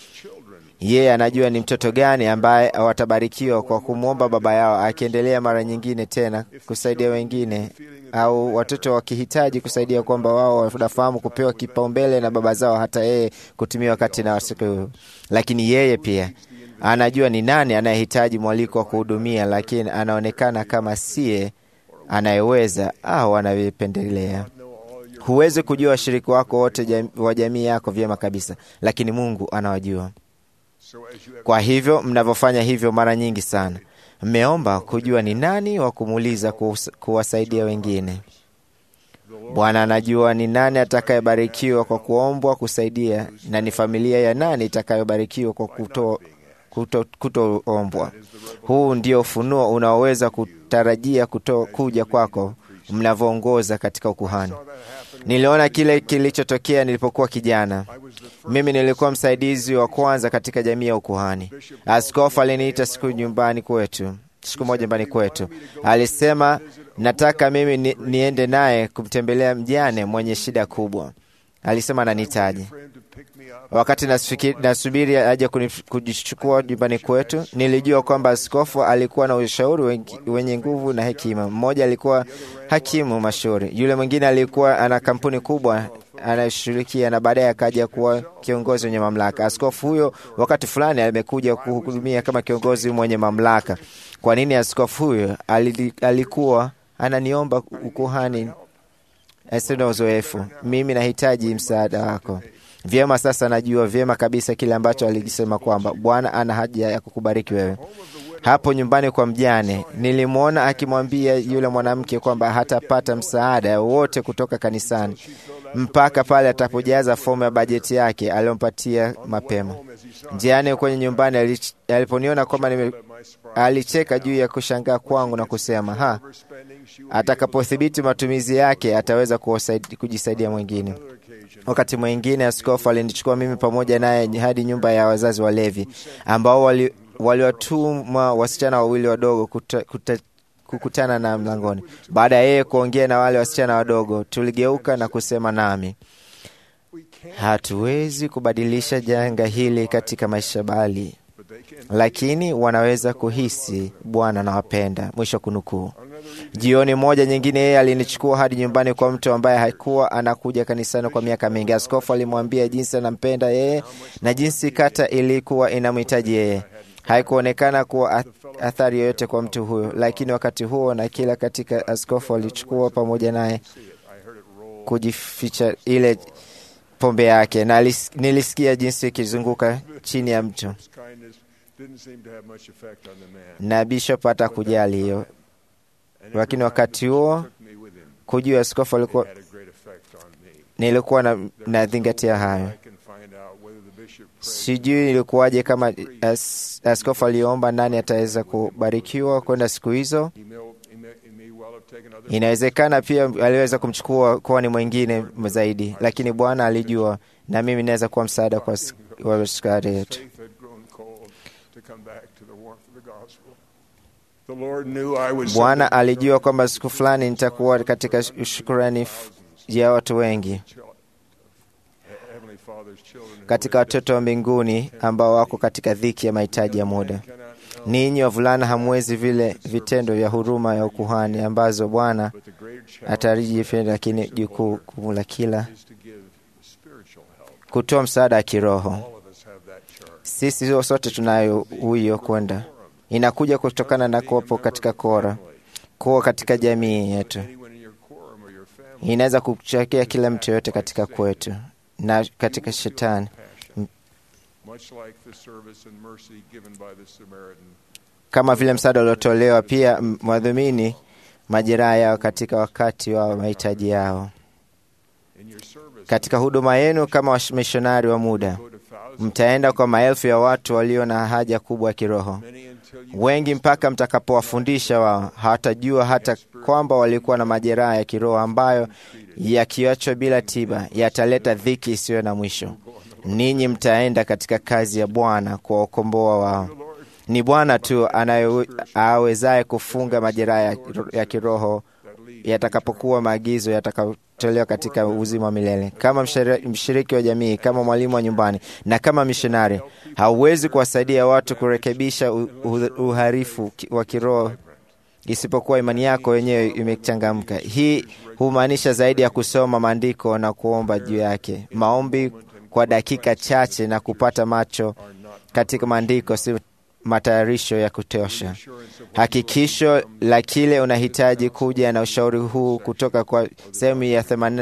Yeye anajua ni mtoto gani ambaye watabarikiwa kwa kumwomba baba yao, akiendelea mara nyingine tena kusaidia wengine, au watoto wakihitaji kusaidia, kwamba wao wanafahamu kupewa kipaumbele na baba zao, hata yeye kutumia wakati na siku hiyo. Lakini yeye pia anajua ni nani anayehitaji mwaliko wa kuhudumia, lakini anaonekana kama siye anayeweza au anavyopendelea. Huwezi kujua washiriki wako wote jam, wa jamii yako vyema kabisa, lakini Mungu anawajua. Kwa hivyo mnavyofanya hivyo mara nyingi sana, mmeomba kujua ni nani wa kumuuliza kuwasaidia wengine. Bwana anajua ni nani atakayebarikiwa kwa kuombwa kusaidia, na ni familia ya nani itakayobarikiwa kwa kuto kutoombwa. Huu ndio ufunuo unaoweza kutarajia kuto, kuja kwako mnavyoongoza katika ukuhani. Niliona kile kilichotokea nilipokuwa kijana. Mimi nilikuwa msaidizi wa kwanza katika jamii ya ukuhani. Askofu aliniita siku nyumbani kwetu, siku moja nyumbani kwetu, alisema nataka mimi ni, niende naye kumtembelea mjane mwenye shida kubwa. Alisema ananihitaji. Wakati nasubiri aje kujichukua nyumbani kwetu, nilijua kwamba askofu alikuwa na ushauri wenye nguvu na hekima. Mmoja alikuwa hakimu mashuhuri, yule mwingine alikuwa ana kampuni kubwa anayeshughulikia, na baadaye akaja kuwa kiongozi mwenye mamlaka. Askofu huyo wakati fulani amekuja kuhudumia kama kiongozi mwenye mamlaka. Kwa nini askofu huyo alikuwa ananiomba ukuhani? Asina uzoefu, mimi nahitaji msaada wako. Vyema, sasa najua vyema kabisa kile ambacho alikisema kwamba Bwana ana haja ya kukubariki wewe. Hapo nyumbani kwa mjane, nilimwona akimwambia yule mwanamke kwamba hatapata msaada wowote kutoka kanisani mpaka pale atapojaza fomu ya bajeti yake aliyompatia mapema. Njiani kwenye nyumbani, aliponiona kwamba nime alicheka juu ya kushangaa kwangu na kusema ha, atakapothibiti matumizi yake ataweza kujisaidia mwingine. Wakati mwingine askofu alinichukua mimi pamoja naye hadi nyumba ya wazazi walevi ambao waliwatuma wali wasichana wawili wadogo kuta, kuta, kukutana na mlangoni. Baada ya yeye kuongea na wale wasichana wadogo, tuligeuka na kusema nami, hatuwezi kubadilisha janga hili katika maisha bali lakini wanaweza kuhisi Bwana anawapenda. Mwisho kunukuu. Jioni moja nyingine, yeye alinichukua hadi nyumbani kwa mtu ambaye hakuwa anakuja kanisani kwa miaka mingi. Askofu alimwambia jinsi anampenda yeye na jinsi kata ilikuwa inamhitaji yeye. Haikuonekana kuwa athari yoyote kwa mtu huyo, lakini wakati huo na kila katika, askofu alichukua pamoja naye kujificha ile pombe yake, na nilisikia jinsi ikizunguka chini ya mtu didn't seem to have much effect on the man. na bishop hata kujali hiyo, lakini wakati huo kujua askofu alikuwa Had a great effect on me. nilikuwa na, nazingatia hayo. I can find out whether the bishop prayed Sijui ilikuwaje kama as, askofu aliomba nani ataweza kubarikiwa kwenda siku hizo. he may, he may, he may well have taken other Inawezekana pia aliweza kumchukua kuwa ni mwingine zaidi, lakini Bwana alijua, na mimi naweza kuwa msaada kwa s- wa askari yetu. faith had grown cold to come back to the warmth of the gospel. The Lord knew I was Bwana alijua kwamba siku fulani nitakuwa katika shukurani f- ya watu wengi Heavenly Father's children. katika watoto wa mbinguni ambao wako katika dhiki ya mahitaji ya muda. Ninyi wavulana hamwezi vile vitendo vya huruma ya ukuhani ambazo Bwana atariji vipenda, lakini jukumu la kila is to give spiritual help. kutoa msaada wa kiroho. All of us have that charge. Sisi sote tunayo huyo kwenda, inakuja kutokana na kuwapo katika kora, kuwa katika jamii yetu. Anyone in your quorum or your family Inaweza kuchekea kila mtu yoyote katika kwetu na katika shetani, much like the service and mercy given by the Samaritan. kama vile msaada uliotolewa pia m- mwadhumini majeraha yao katika wakati wa mahitaji yao. In your service, Katika huduma yenu kama wamishonari wa muda, go to thousands, mtaenda kwa maelfu ya watu walio na haja kubwa ya kiroho. many until you Wengi mpaka mtakapowafundisha wao hawatajua hata kwamba walikuwa na majeraha ya kiroho ambayo yakiachwa bila tiba yataleta dhiki isiyo na mwisho. Ninyi mtaenda katika kazi ya Bwana kuwakomboa wao. Ni Bwana tu anaye- awezaye kufunga majeraha ya, ya kiroho yatakapokuwa maagizo yatakayotolewa katika uzima wa milele. Kama mshiri- mshiriki wa jamii, kama mwalimu wa nyumbani na kama mishonari, hauwezi kuwasaidia watu kurekebisha u- u- uharifu ki- wa kiroho isipokuwa imani yako yenyewe imechangamka. Hii humaanisha zaidi ya kusoma maandiko na kuomba juu yake. Maombi kwa dakika chache na kupata macho katika maandiko si matayarisho ya kutosha. Hakikisho la kile unahitaji kuja na ushauri huu kutoka kwa sehemu ya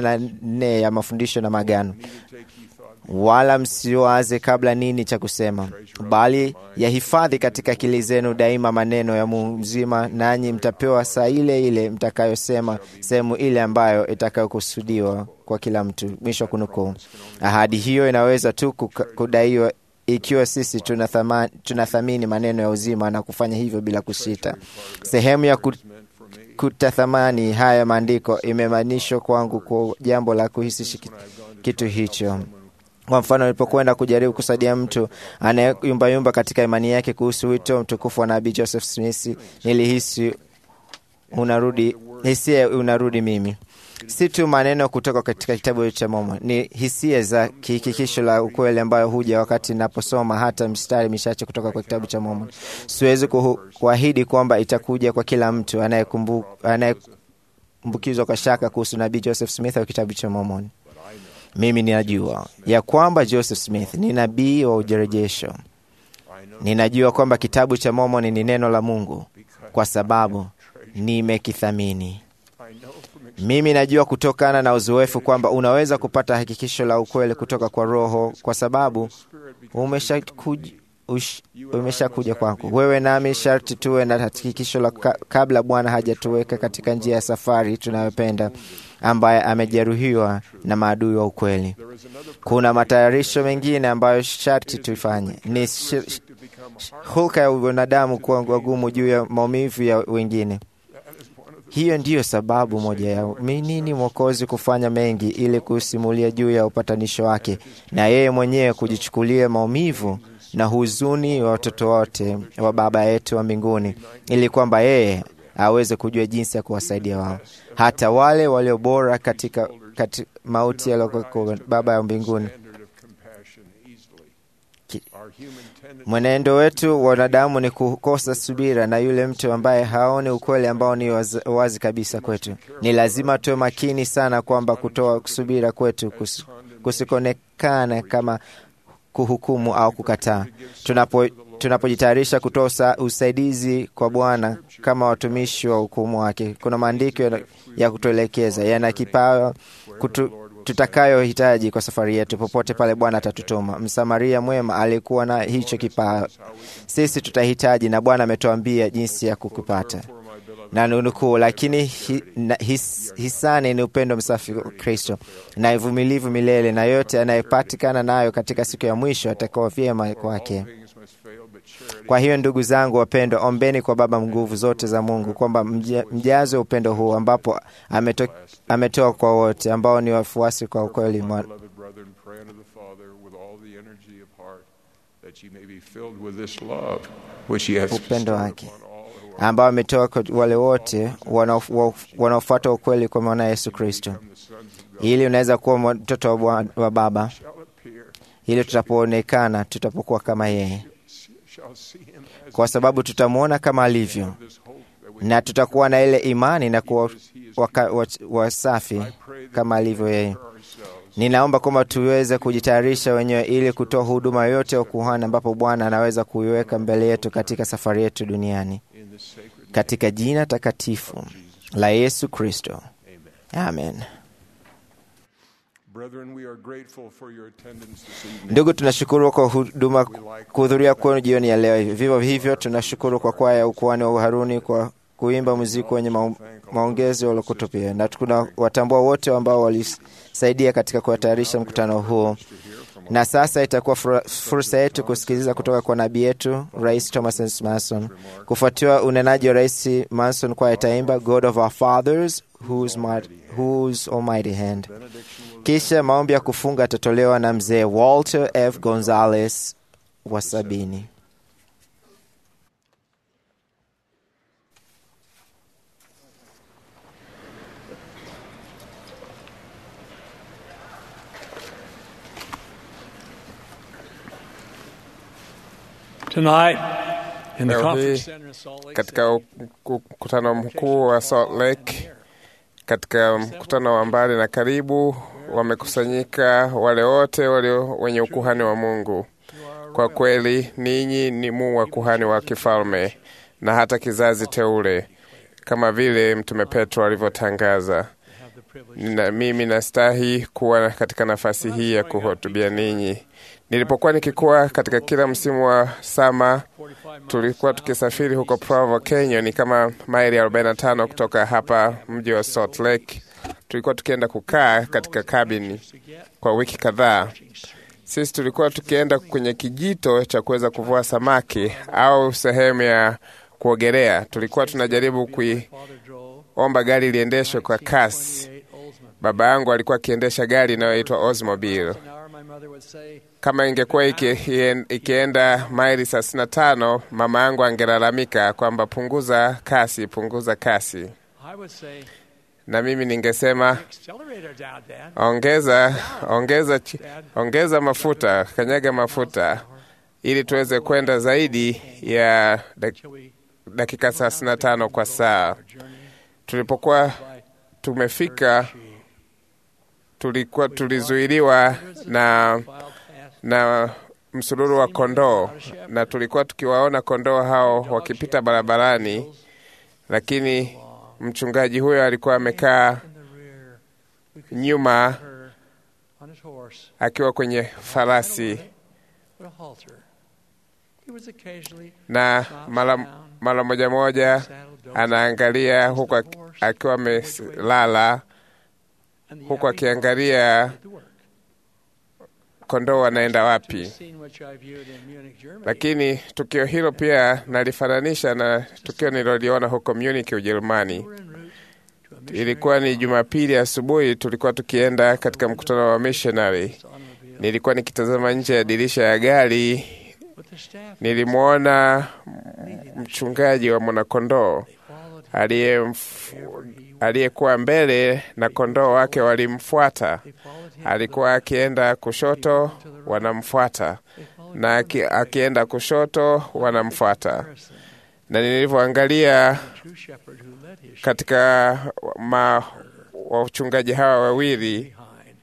84 ya mafundisho na magano. Wala msiwaze kabla nini cha kusema, bali yahifadhi katika akili zenu daima maneno ya Mungu mzima, nanyi mtapewa saa ile ile mtakayosema sehemu ile ambayo itakayokusudiwa kwa kila mtu. Mwisho wa kunukuu. Ahadi hiyo inaweza tu kuka- kudaiwa ikiwa sisi tunathama- tunathamini maneno ya uzima na kufanya hivyo bila kusita. Sehemu ya ku- kutathamani haya maandiko imemaanishwa kwangu kwa jambo la kuhisi shiki- kitu hicho. Kwa mfano, nilipokwenda kujaribu kusaidia mtu anayeyumbayumba katika imani yake kuhusu wito mtukufu wa nabii Joseph Smith, nilihisi unarudi hisia unarudi mimi si tu maneno kutoka katika kitabu cha Mormon, ni hisia za kihakikisho la ukweli ambayo huja wakati ninaposoma hata mstari michache kutoka kwa kitabu cha Mormon. Siwezi kuhu- kuahidi kwamba itakuja kwa kila mtu anayekumbu- anayekumbukizwa kwa shaka kuhusu nabii Joseph Smith au kitabu cha Mormon. Mimi ninajua ya kwamba Joseph Smith ni nabii wa ujerejesho. Ninajua kwamba kitabu cha Mormon ni neno la Mungu kwa sababu nimekithamini. Mimi najua kutokana na uzoefu kwamba unaweza kupata hakikisho la ukweli kutoka kwa Roho kwa sababu umeshakuja ush- umeshakuja kwangu. Wewe nami sharti tuwe na hakikisho la ka, kabla Bwana hajatuweka katika njia ya safari tunayopenda, ambaye amejeruhiwa na maadui wa ukweli. Kuna matayarisho mengine ambayo sharti tuifanye. Ni shi- hulka ya wanadamu kuwa wagumu juu ya maumivu ya wengine. Hiyo ndiyo sababu moja ya mi- nini Mwokozi kufanya mengi ili kusimulia juu ya upatanisho wake na yeye mwenyewe kujichukulia maumivu na huzuni wa watoto wote wa Baba yetu wa mbinguni, ili kwamba yeye aweze kujua jinsi ya kuwasaidia wao, hata wale walio bora katika, katika mauti yaliyokuwa Baba ya mbinguni. Ki- Mwenendo wetu wanadamu ni kukosa subira, na yule mtu ambaye haoni ukweli ambao ni wazi, wazi kabisa kwetu. Ni lazima tuwe makini sana kwamba kutoa subira kwetu kus, kusikoonekana kama kuhukumu au kukataa. Tunapo tunapojitayarisha kutoa usa- usaidizi kwa Bwana kama watumishi wa hukumu wake, kuna maandiko ya, ya kutuelekeza yana kipawa kutu, tutakayohitaji kwa safari yetu popote pale Bwana atatutuma. Msamaria mwema alikuwa na hicho kipawa, sisi tutahitaji, na Bwana ametuambia jinsi ya kukipata na nukuu, lakini hi, na, his, hisani ni upendo msafi wa Kristo na uvumilivu milele, na yote anayepatikana nayo katika siku ya mwisho atakuwa vyema kwake. Kwa hiyo ndugu zangu wapendwa, ombeni kwa Baba nguvu zote za Mungu kwamba mjaze upendo huu ambapo ameto, ametoa kwa wote ambao ni wafuasi kwa ukweli upendo wake ambao ametoa kwa wale wote wanaofuata ukweli kwa mwana Yesu Kristo, ili unaweza kuwa mtoto wa, wa Baba, ili tutapoonekana tutapokuwa kama yeye, kwa sababu tutamwona kama alivyo, na tutakuwa na ile imani na kuwa wasafi kama alivyo yeye. Ninaomba kwamba tuweze kujitayarisha wenyewe ili kutoa huduma yote ya ukuhani ambapo Bwana anaweza kuiweka mbele yetu katika safari yetu duniani, katika jina takatifu la Yesu Kristo, amen. Ndugu, tunashukuru kwa huduma kuhudhuria kwenu jioni ya leo. Vivyo hivyo tunashukuru kwa kwaya ya ukuhani wa Uharuni kwa kuimba muziki wenye maongezi waliokutupia, na tuna watambua wote ambao walisaidia katika kutayarisha mkutano huu. Na sasa itakuwa fursa yetu kusikiliza kutoka kwa nabii yetu Rais Thomas S. Manson. Kufuatiwa unenaji wa Rais Manson, kwa itaimba God of our fathers whose, might, whose almighty hand. Kisha maombi ya kufunga yatatolewa na mzee Walter F. Gonzalez wa sabini. Tonight, in the Leo conference hii center in Salt Lake katika mkutano mkuu wa Salt Lake, katika mkutano wa mbali na karibu, wamekusanyika wale wote walio wenye ukuhani wa Mungu. Kwa kweli ninyi ni mu wa kuhani wa kifalme na hata kizazi teule, kama vile Mtume Petro alivyotangaza. Na mimi nastahi kuwa katika nafasi hii ya kuhutubia ninyi. Nilipokuwa nikikuwa katika kila msimu wa sama, tulikuwa tukisafiri huko Provo, Kenya, ni kama maili 45 kutoka hapa mji wa Salt Lake. Tulikuwa tukienda kukaa katika kabini kwa wiki kadhaa. Sisi tulikuwa tukienda kwenye kijito cha kuweza kuvua samaki au sehemu ya kuogelea. Tulikuwa tunajaribu kuiomba gari liendeshwe kwa kasi. Baba yangu alikuwa akiendesha gari inayoitwa Oldsmobile. Kama ingekuwa iki, ikienda maili thelathini na tano, mama yangu angelalamika kwamba punguza kasi, punguza kasi, na mimi ningesema ongeza, ongeza, ongeza mafuta, kanyaga mafuta ili tuweze kwenda zaidi ya dakika thelathini na tano kwa saa. Tulipokuwa tumefika tulikuwa tulizuiliwa na na msururu wa kondoo, na tulikuwa tukiwaona kondoo hao wakipita barabarani, lakini mchungaji huyo alikuwa amekaa nyuma akiwa kwenye farasi, na mara mara moja moja anaangalia huku akiwa amelala huku akiangalia kondoo wanaenda wapi. Lakini tukio hilo pia nalifananisha na tukio nililoliona huko Munich, Ujerumani. Ilikuwa ni Jumapili asubuhi, tulikuwa tukienda katika mkutano wa missionary. Nilikuwa nikitazama nje ya dirisha ya gari, nilimwona mchungaji wa mwanakondoo aliyekuwa mbele na kondoo wake walimfuata. Alikuwa akienda kushoto, wanamfuata, na akienda kushoto, wanamfuata. Na nilivyoangalia katika ma wachungaji hawa wawili,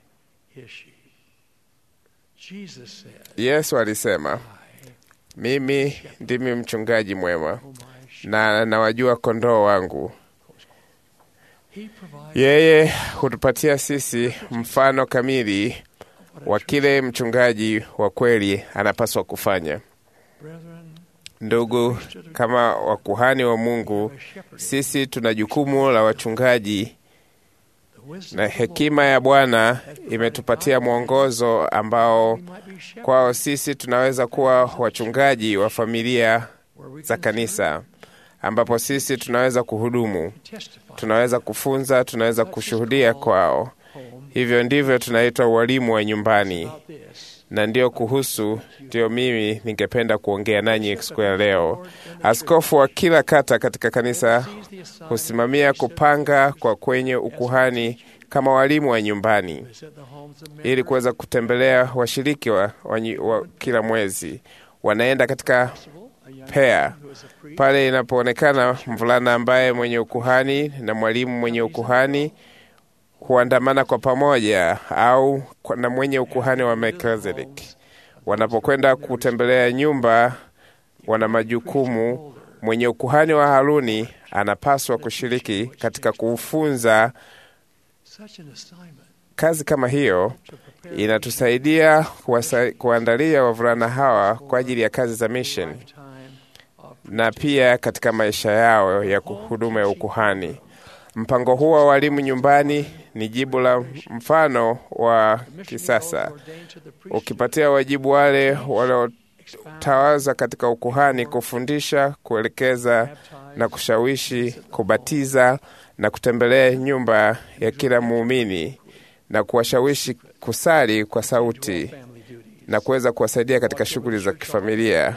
Yesu alisema, mimi ndimi mchungaji mwema na nawajua kondoo wangu Yeye hutupatia sisi mfano kamili wa kile mchungaji wa kweli anapaswa kufanya. Ndugu, kama wakuhani wa Mungu, sisi tuna jukumu la wachungaji, na hekima ya Bwana imetupatia mwongozo ambao kwao sisi tunaweza kuwa wachungaji wa familia za kanisa, ambapo sisi tunaweza kuhudumu, tunaweza kufunza, tunaweza kushuhudia kwao. Hivyo ndivyo tunaitwa walimu wa nyumbani, na ndiyo kuhusu ndiyo mimi ningependa kuongea nanyi siku ya leo. Askofu wa kila kata katika kanisa husimamia kupanga kwa kwenye ukuhani kama walimu wa nyumbani, ili kuweza kutembelea washiriki wa, wa, wa kila mwezi. Wanaenda katika pea pale inapoonekana mvulana ambaye mwenye ukuhani na mwalimu mwenye ukuhani huandamana kwa pamoja au na mwenye ukuhani wa Melkizedeki. Wanapokwenda kutembelea nyumba, wana majukumu. Mwenye ukuhani wa Haruni anapaswa kushiriki katika kufunza. Kazi kama hiyo inatusaidia kuandalia wavulana hawa kwa ajili ya kazi za mission na pia katika maisha yao ya huduma ya ukuhani. Mpango huu wa walimu nyumbani ni jibu la mfano wa kisasa, ukipatia wajibu wale waliotawaza katika ukuhani kufundisha, kuelekeza na kushawishi, kubatiza na kutembelea nyumba ya kila muumini na kuwashawishi kusali kwa sauti na kuweza kuwasaidia katika shughuli za kifamilia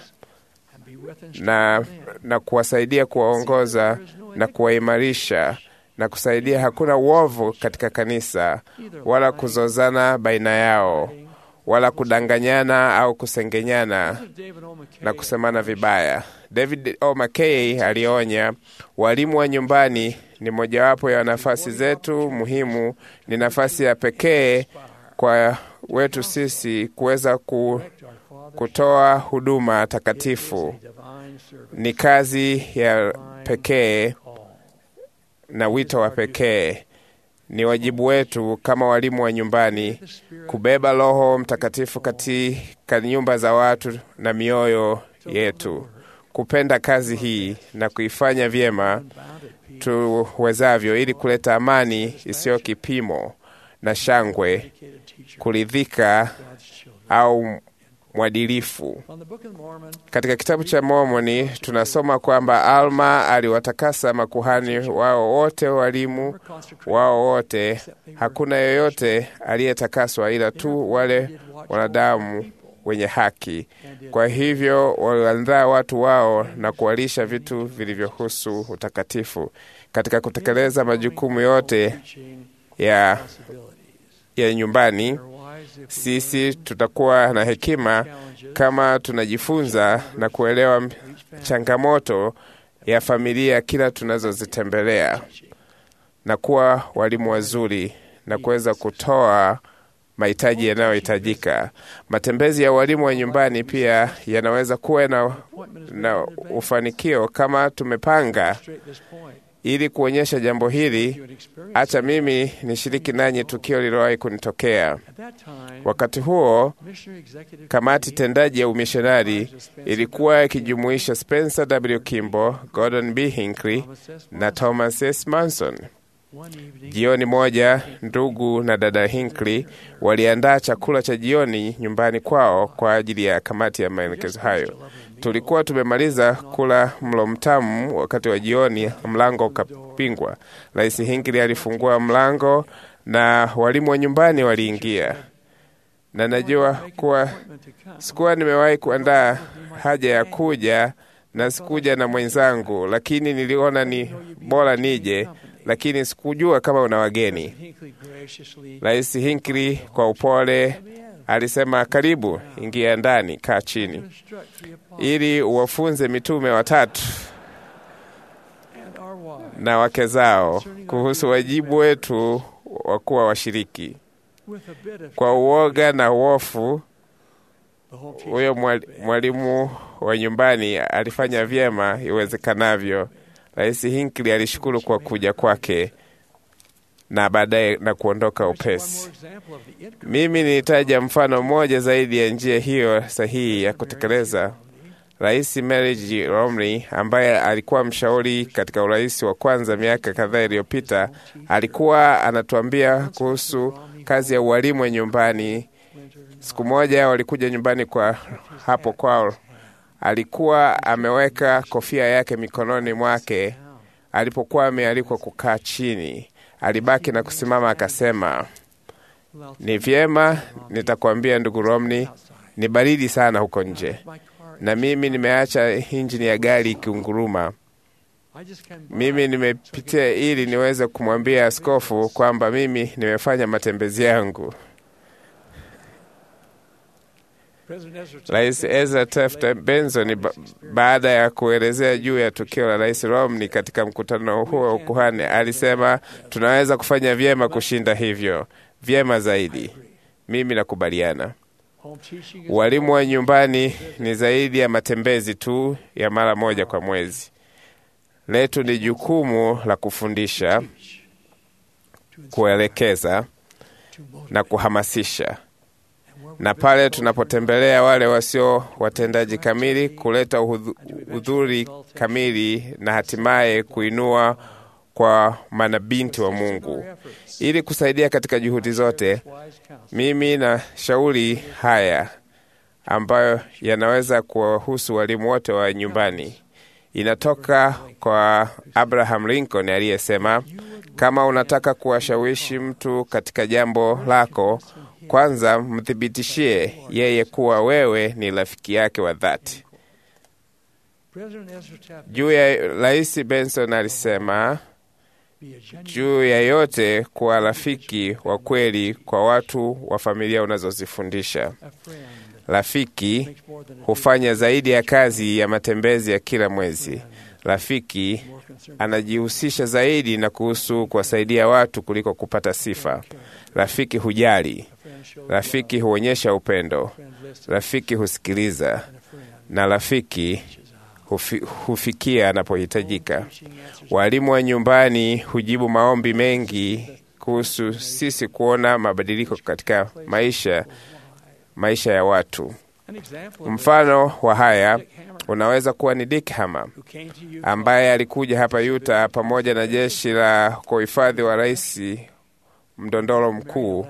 na, na kuwasaidia kuwaongoza na kuwaimarisha na kusaidia. Hakuna uovu katika kanisa wala kuzozana baina yao wala kudanganyana au kusengenyana na kusemana vibaya. David O. McKay alionya, walimu wa nyumbani ni mojawapo ya nafasi zetu muhimu. Ni nafasi ya pekee kwa wetu sisi kuweza ku, kutoa huduma takatifu. Ni kazi ya pekee na wito wa pekee. Ni wajibu wetu kama walimu wa nyumbani kubeba Roho Mtakatifu katika nyumba za watu na mioyo yetu, kupenda kazi hii na kuifanya vyema tuwezavyo, ili kuleta amani isiyo kipimo na shangwe, kuridhika au mwadilifu. Katika kitabu cha Mormoni tunasoma kwamba Alma aliwatakasa makuhani wao wote, walimu wao wote. Hakuna yoyote aliyetakaswa ila tu wale wanadamu wenye haki. Kwa hivyo waliandaa watu wao na kuwalisha vitu vilivyohusu utakatifu. Katika kutekeleza majukumu yote ya, ya nyumbani sisi tutakuwa na hekima kama tunajifunza na kuelewa changamoto ya familia kila tunazozitembelea na kuwa walimu wazuri na kuweza kutoa mahitaji yanayohitajika. Matembezi ya walimu wa nyumbani pia yanaweza kuwa na, na ufanikio kama tumepanga ili kuonyesha jambo hili. Acha mimi nishiriki nanyi tukio lililowahi kunitokea. Wakati huo, kamati tendaji ya umishonari ilikuwa ikijumuisha Spencer W. Kimbo, Gordon B. Hinckley na Thomas S. Manson. Jioni moja, ndugu na dada Hinckley waliandaa chakula cha jioni nyumbani kwao kwa ajili ya kamati ya maelekezo hayo. Tulikuwa tumemaliza kula mlo mtamu. Wakati wa jioni, mlango ukapingwa. Rais Hinckley alifungua mlango na walimu wa nyumbani waliingia, na najua kuwa sikuwa nimewahi kuandaa haja ya kuja na sikuja na mwenzangu, lakini niliona ni bora nije lakini sikujua kama una wageni. Rais Hinckley kwa upole alisema, karibu, ingia ndani, kaa chini, ili uwafunze mitume watatu na wake zao kuhusu wajibu wetu wa kuwa washiriki. Kwa uoga na uofu, huyo mwalimu wa nyumbani alifanya vyema iwezekanavyo. Rais Hinckley alishukuru kwa kuja kwake. na baadaye na kuondoka upesi. Mimi nilitaja mfano mmoja zaidi ya njia hiyo sahihi ya kutekeleza. Rais Mary G. Romney ambaye alikuwa mshauri katika urais wa kwanza miaka kadhaa iliyopita, alikuwa anatuambia kuhusu kazi ya ualimu wa nyumbani. Siku moja walikuja nyumbani kwa hapo kwao, alikuwa ameweka kofia yake mikononi mwake. Alipokuwa amealikwa kukaa chini, alibaki na kusimama, akasema, ni vyema, nitakwambia ndugu Romney, ni baridi sana huko nje na mimi nimeacha injini ya gari ikiunguruma. Mimi nimepitia ili niweze kumwambia askofu kwamba mimi nimefanya matembezi yangu. Rais Ezra Taft Benson ba baada ya kuelezea juu ya tukio la Rais Romney katika mkutano huo wa ukuhani alisema, tunaweza kufanya vyema kushinda hivyo, vyema zaidi. Mimi nakubaliana. Ualimu wa nyumbani ni zaidi ya matembezi tu ya mara moja kwa mwezi. Letu ni jukumu la kufundisha, kuelekeza na kuhamasisha, na pale tunapotembelea wale wasio watendaji kamili, kuleta uhudhuri kamili na hatimaye kuinua kwa manabinti wa Mungu ili kusaidia katika juhudi zote. Mimi na shauri haya ambayo yanaweza kuwahusu walimu wote wa nyumbani, inatoka kwa Abraham Lincoln aliyesema, kama unataka kuwashawishi mtu katika jambo lako, kwanza mthibitishie yeye kuwa wewe ni rafiki yake wa dhati. Juu ya Rais Benson alisema juu ya yote kuwa rafiki wa kweli kwa watu wa familia unazozifundisha. Rafiki hufanya zaidi ya kazi ya matembezi ya kila mwezi. Rafiki anajihusisha zaidi na kuhusu kuwasaidia watu kuliko kupata sifa. Rafiki hujali. Rafiki huonyesha upendo. Rafiki husikiliza, na rafiki hufi, hufikia anapohitajika. Walimu wa nyumbani hujibu maombi mengi kuhusu sisi kuona mabadiliko katika maisha maisha ya watu. Mfano wa haya unaweza kuwa ni Dick Hammer ambaye alikuja hapa Utah pamoja na jeshi la kuhifadhi wa rais mdondoro mkuu.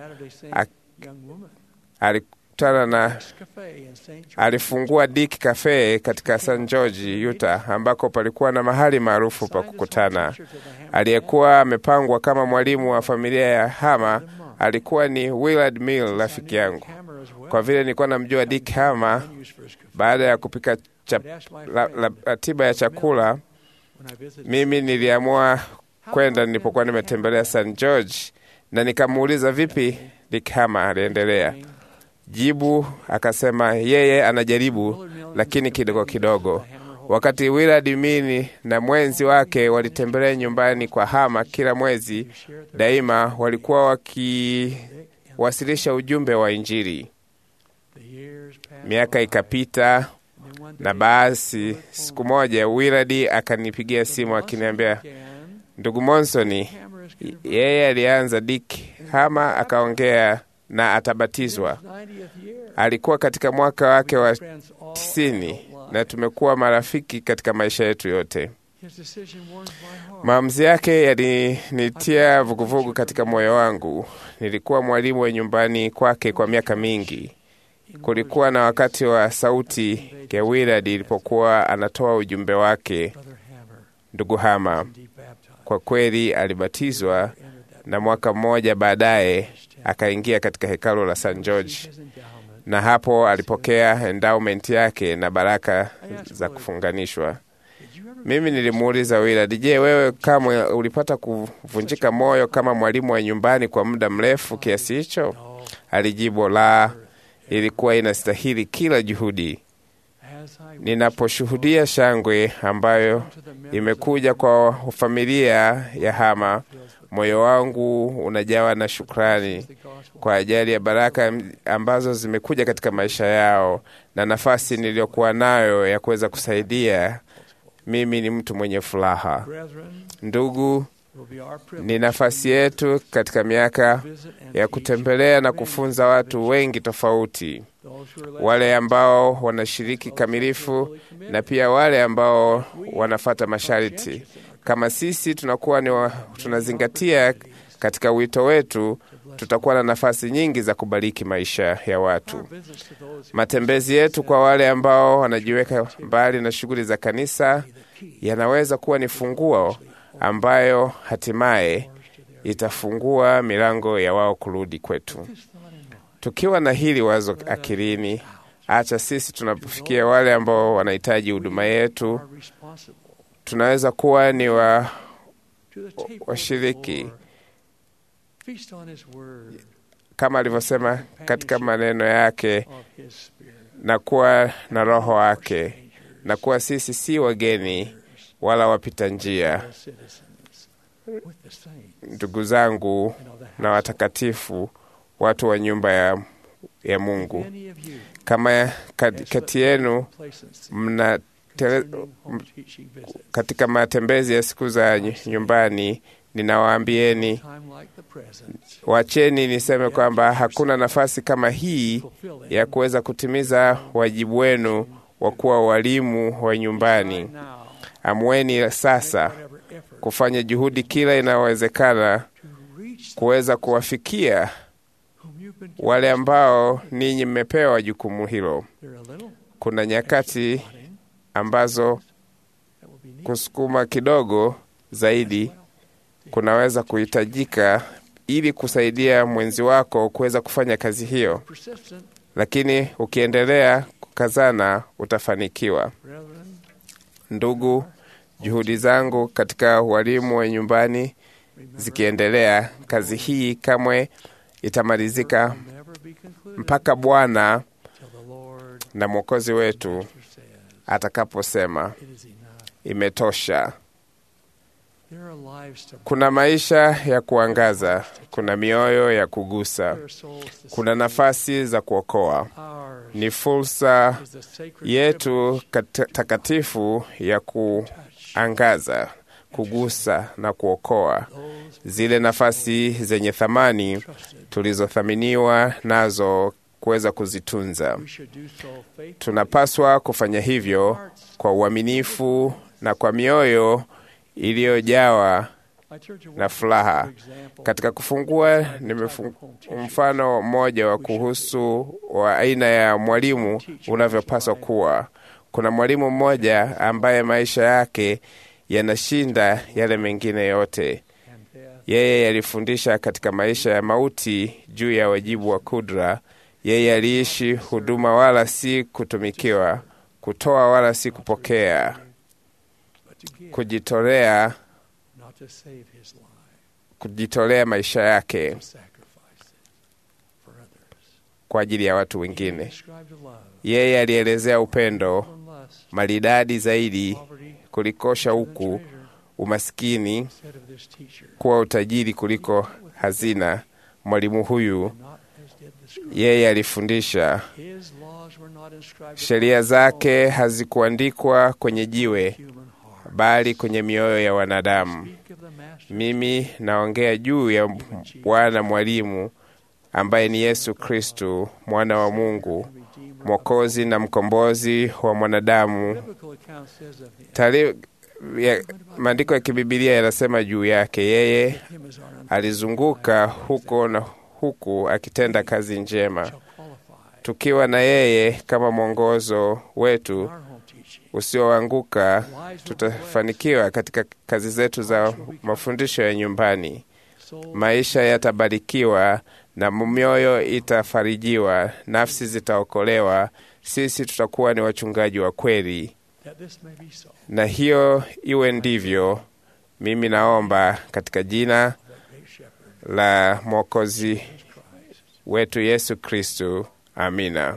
Alikutana na alifungua Dick Cafe katika St. George, Utah, ambako palikuwa na mahali maarufu pa kukutana. Aliyekuwa amepangwa kama mwalimu wa familia ya Hama alikuwa ni Willard Mill, rafiki yangu. Kwa vile nilikuwa namjua Dick Hama, baada ya kupika ratiba ya chakula, mimi niliamua kwenda nilipokuwa nimetembelea St. George, na nikamuuliza vipi Dick Hama aliendelea. Jibu akasema yeye anajaribu, lakini kidogo kidogo. Wakati Willard Mini na mwenzi wake walitembelea nyumbani kwa Hama kila mwezi, daima walikuwa wakiwasilisha ujumbe wa Injili. Miaka ikapita, na basi siku moja Willard akanipigia simu akiniambia, ndugu Monsoni, yeye alianza Dick Hama akaongea na atabatizwa. Alikuwa katika mwaka wake wa tisini na tumekuwa marafiki katika maisha yetu yote. Maamuzi yake yalinitia vuguvugu katika moyo wangu. Nilikuwa mwalimu wa nyumbani kwake kwa miaka mingi. Kulikuwa na wakati wa sauti ya Willard ilipokuwa anatoa ujumbe wake, ndugu Hama kwa kweli alibatizwa, na mwaka mmoja baadaye akaingia katika hekalu la St. George na hapo alipokea endowment yake na baraka za kufunganishwa. Mimi nilimuuliza Willard, je, wewe kamwe ulipata kuvunjika moyo kama mwalimu wa nyumbani kwa muda mrefu kiasi hicho? Alijibu, la, ilikuwa inastahili kila juhudi. Ninaposhuhudia shangwe ambayo imekuja kwa familia ya Hama, moyo wangu unajawa na shukrani kwa ajili ya baraka ambazo zimekuja katika maisha yao na nafasi niliyokuwa nayo ya kuweza kusaidia. Mimi ni mtu mwenye furaha. Ndugu, Ni nafasi yetu katika miaka ya kutembelea na kufunza watu wengi tofauti, wale ambao wanashiriki kamilifu na pia wale ambao wanafata masharti. Kama sisi tunakuwa ni wa, tunazingatia katika wito wetu, tutakuwa na nafasi nyingi za kubariki maisha ya watu. Matembezi yetu kwa wale ambao wanajiweka mbali na shughuli za kanisa yanaweza kuwa ni funguo ambayo hatimaye itafungua milango ya wao kurudi kwetu. Tukiwa na hili wazo akilini, acha sisi tunapofikia wale ambao wanahitaji huduma yetu, tunaweza kuwa ni wa washiriki kama alivyosema katika maneno yake, na kuwa na Roho wake, na kuwa sisi si wageni wala wapita njia, ndugu zangu na watakatifu, watu wa nyumba ya, ya Mungu. Kama kati yenu mna tele, katika matembezi ya siku za nyumbani ninawaambieni, wacheni niseme kwamba hakuna nafasi kama hii ya kuweza kutimiza wajibu wenu wa kuwa walimu wa nyumbani. Amweni sasa kufanya juhudi kila inayowezekana kuweza kuwafikia wale ambao ninyi mmepewa jukumu hilo. Kuna nyakati ambazo kusukuma kidogo zaidi kunaweza kuhitajika ili kusaidia mwenzi wako kuweza kufanya kazi hiyo, lakini ukiendelea kukazana utafanikiwa. Ndugu, juhudi zangu katika walimu wa nyumbani zikiendelea, kazi hii kamwe itamalizika mpaka Bwana na Mwokozi wetu atakaposema imetosha. Kuna maisha ya kuangaza, kuna mioyo ya kugusa, kuna nafasi za kuokoa. Ni fursa yetu takatifu ya kuangaza, kugusa na kuokoa zile nafasi zenye thamani tulizothaminiwa nazo kuweza kuzitunza. Tunapaswa kufanya hivyo kwa uaminifu na kwa mioyo iliyojawa na furaha. Katika kufungua, mfano mmoja wa kuhusu wa aina ya mwalimu unavyopaswa kuwa. Kuna mwalimu mmoja ambaye maisha yake yanashinda yale mengine yote. Yeye alifundisha katika maisha ya mauti juu ya wajibu wa kudra. Yeye aliishi huduma, wala si kutumikiwa, kutoa wala si kupokea, kujitolea, kujitolea maisha yake kwa ajili ya watu wengine. Yeye alielezea upendo maridadi zaidi kuliko shauku, umaskini kuwa utajiri kuliko hazina. Mwalimu huyu yeye alifundisha, sheria zake hazikuandikwa kwenye jiwe, bali kwenye mioyo ya wanadamu. Mimi naongea juu ya Bwana mwalimu ambaye ni Yesu Kristu, mwana wa Mungu, mwokozi na mkombozi wa mwanadamu. Maandiko ya kibibilia yanasema juu yake, yeye alizunguka huko na huku akitenda kazi njema. Tukiwa na yeye kama mwongozo wetu usioanguka, tutafanikiwa katika kazi zetu za mafundisho ya nyumbani. Maisha yatabarikiwa na mioyo itafarijiwa, nafsi zitaokolewa. Sisi tutakuwa ni wachungaji wa kweli, na hiyo iwe ndivyo. Mimi naomba katika jina la Mwokozi wetu Yesu Kristu, amina.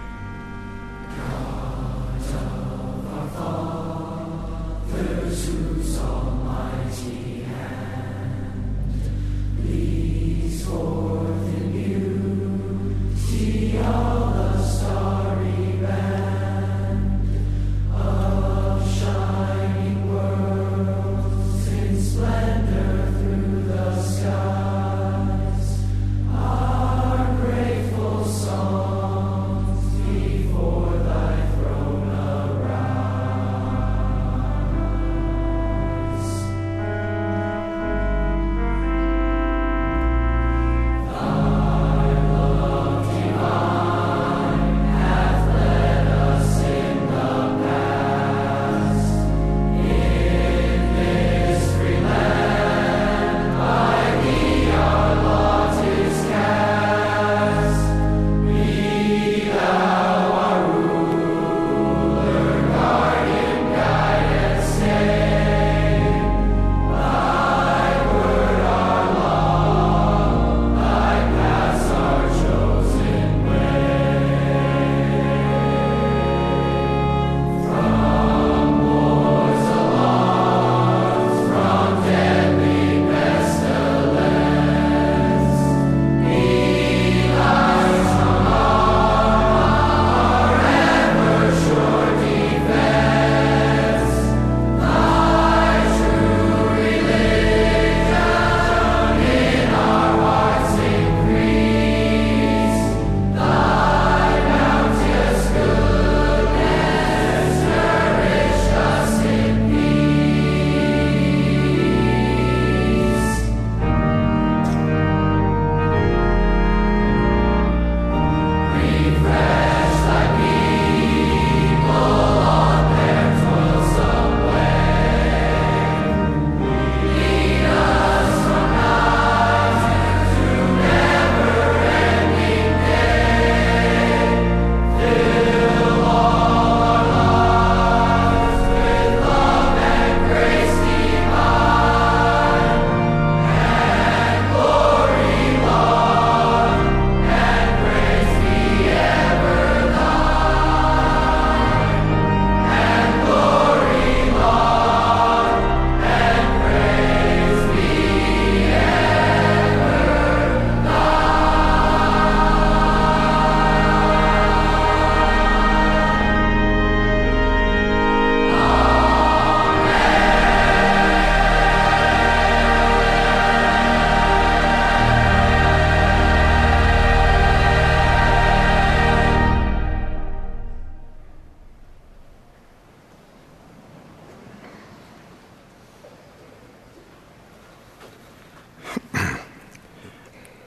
Father,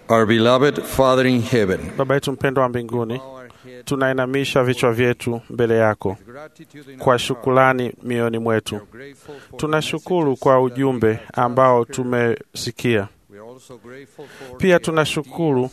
Our beloved Father in heaven, Baba yetu mpendwa wa mbinguni, tunainamisha vichwa vyetu mbele yako kwa shukulani mioyoni mwetu. Tunashukuru kwa ujumbe ambao tumesikia. Pia tunashukuru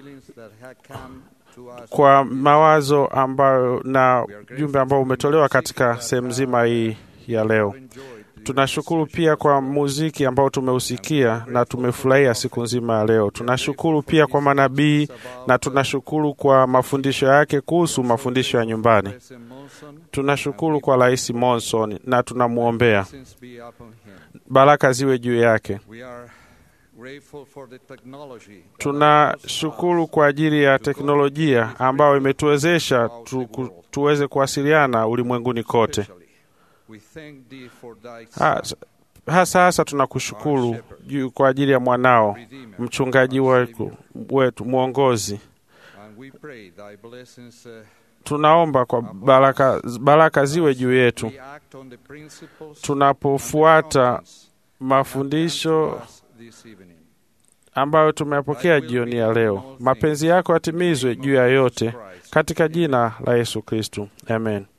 kwa mawazo ambayo na ujumbe ambao umetolewa katika sehemu nzima hii ya leo. Tunashukuru pia kwa muziki ambao tumeusikia na tumefurahia siku nzima ya leo. Tunashukuru pia kwa manabii na tunashukuru kwa mafundisho yake kuhusu mafundisho ya nyumbani. Tunashukuru kwa Rais Monson na tunamwombea baraka ziwe juu yake. Tunashukuru kwa ajili ya teknolojia ambayo imetuwezesha tu, ku- tuweze kuwasiliana ulimwenguni kote. Hasa hasa hasa tunakushukuru juu kwa ajili ya mwanao mchungaji wetu, wetu mwongozi. Tunaomba kwa baraka, baraka ziwe juu yetu tunapofuata mafundisho ambayo tumeyapokea jioni ya leo. Mapenzi yako yatimizwe juu ya yote, katika jina la Yesu Kristu, amen.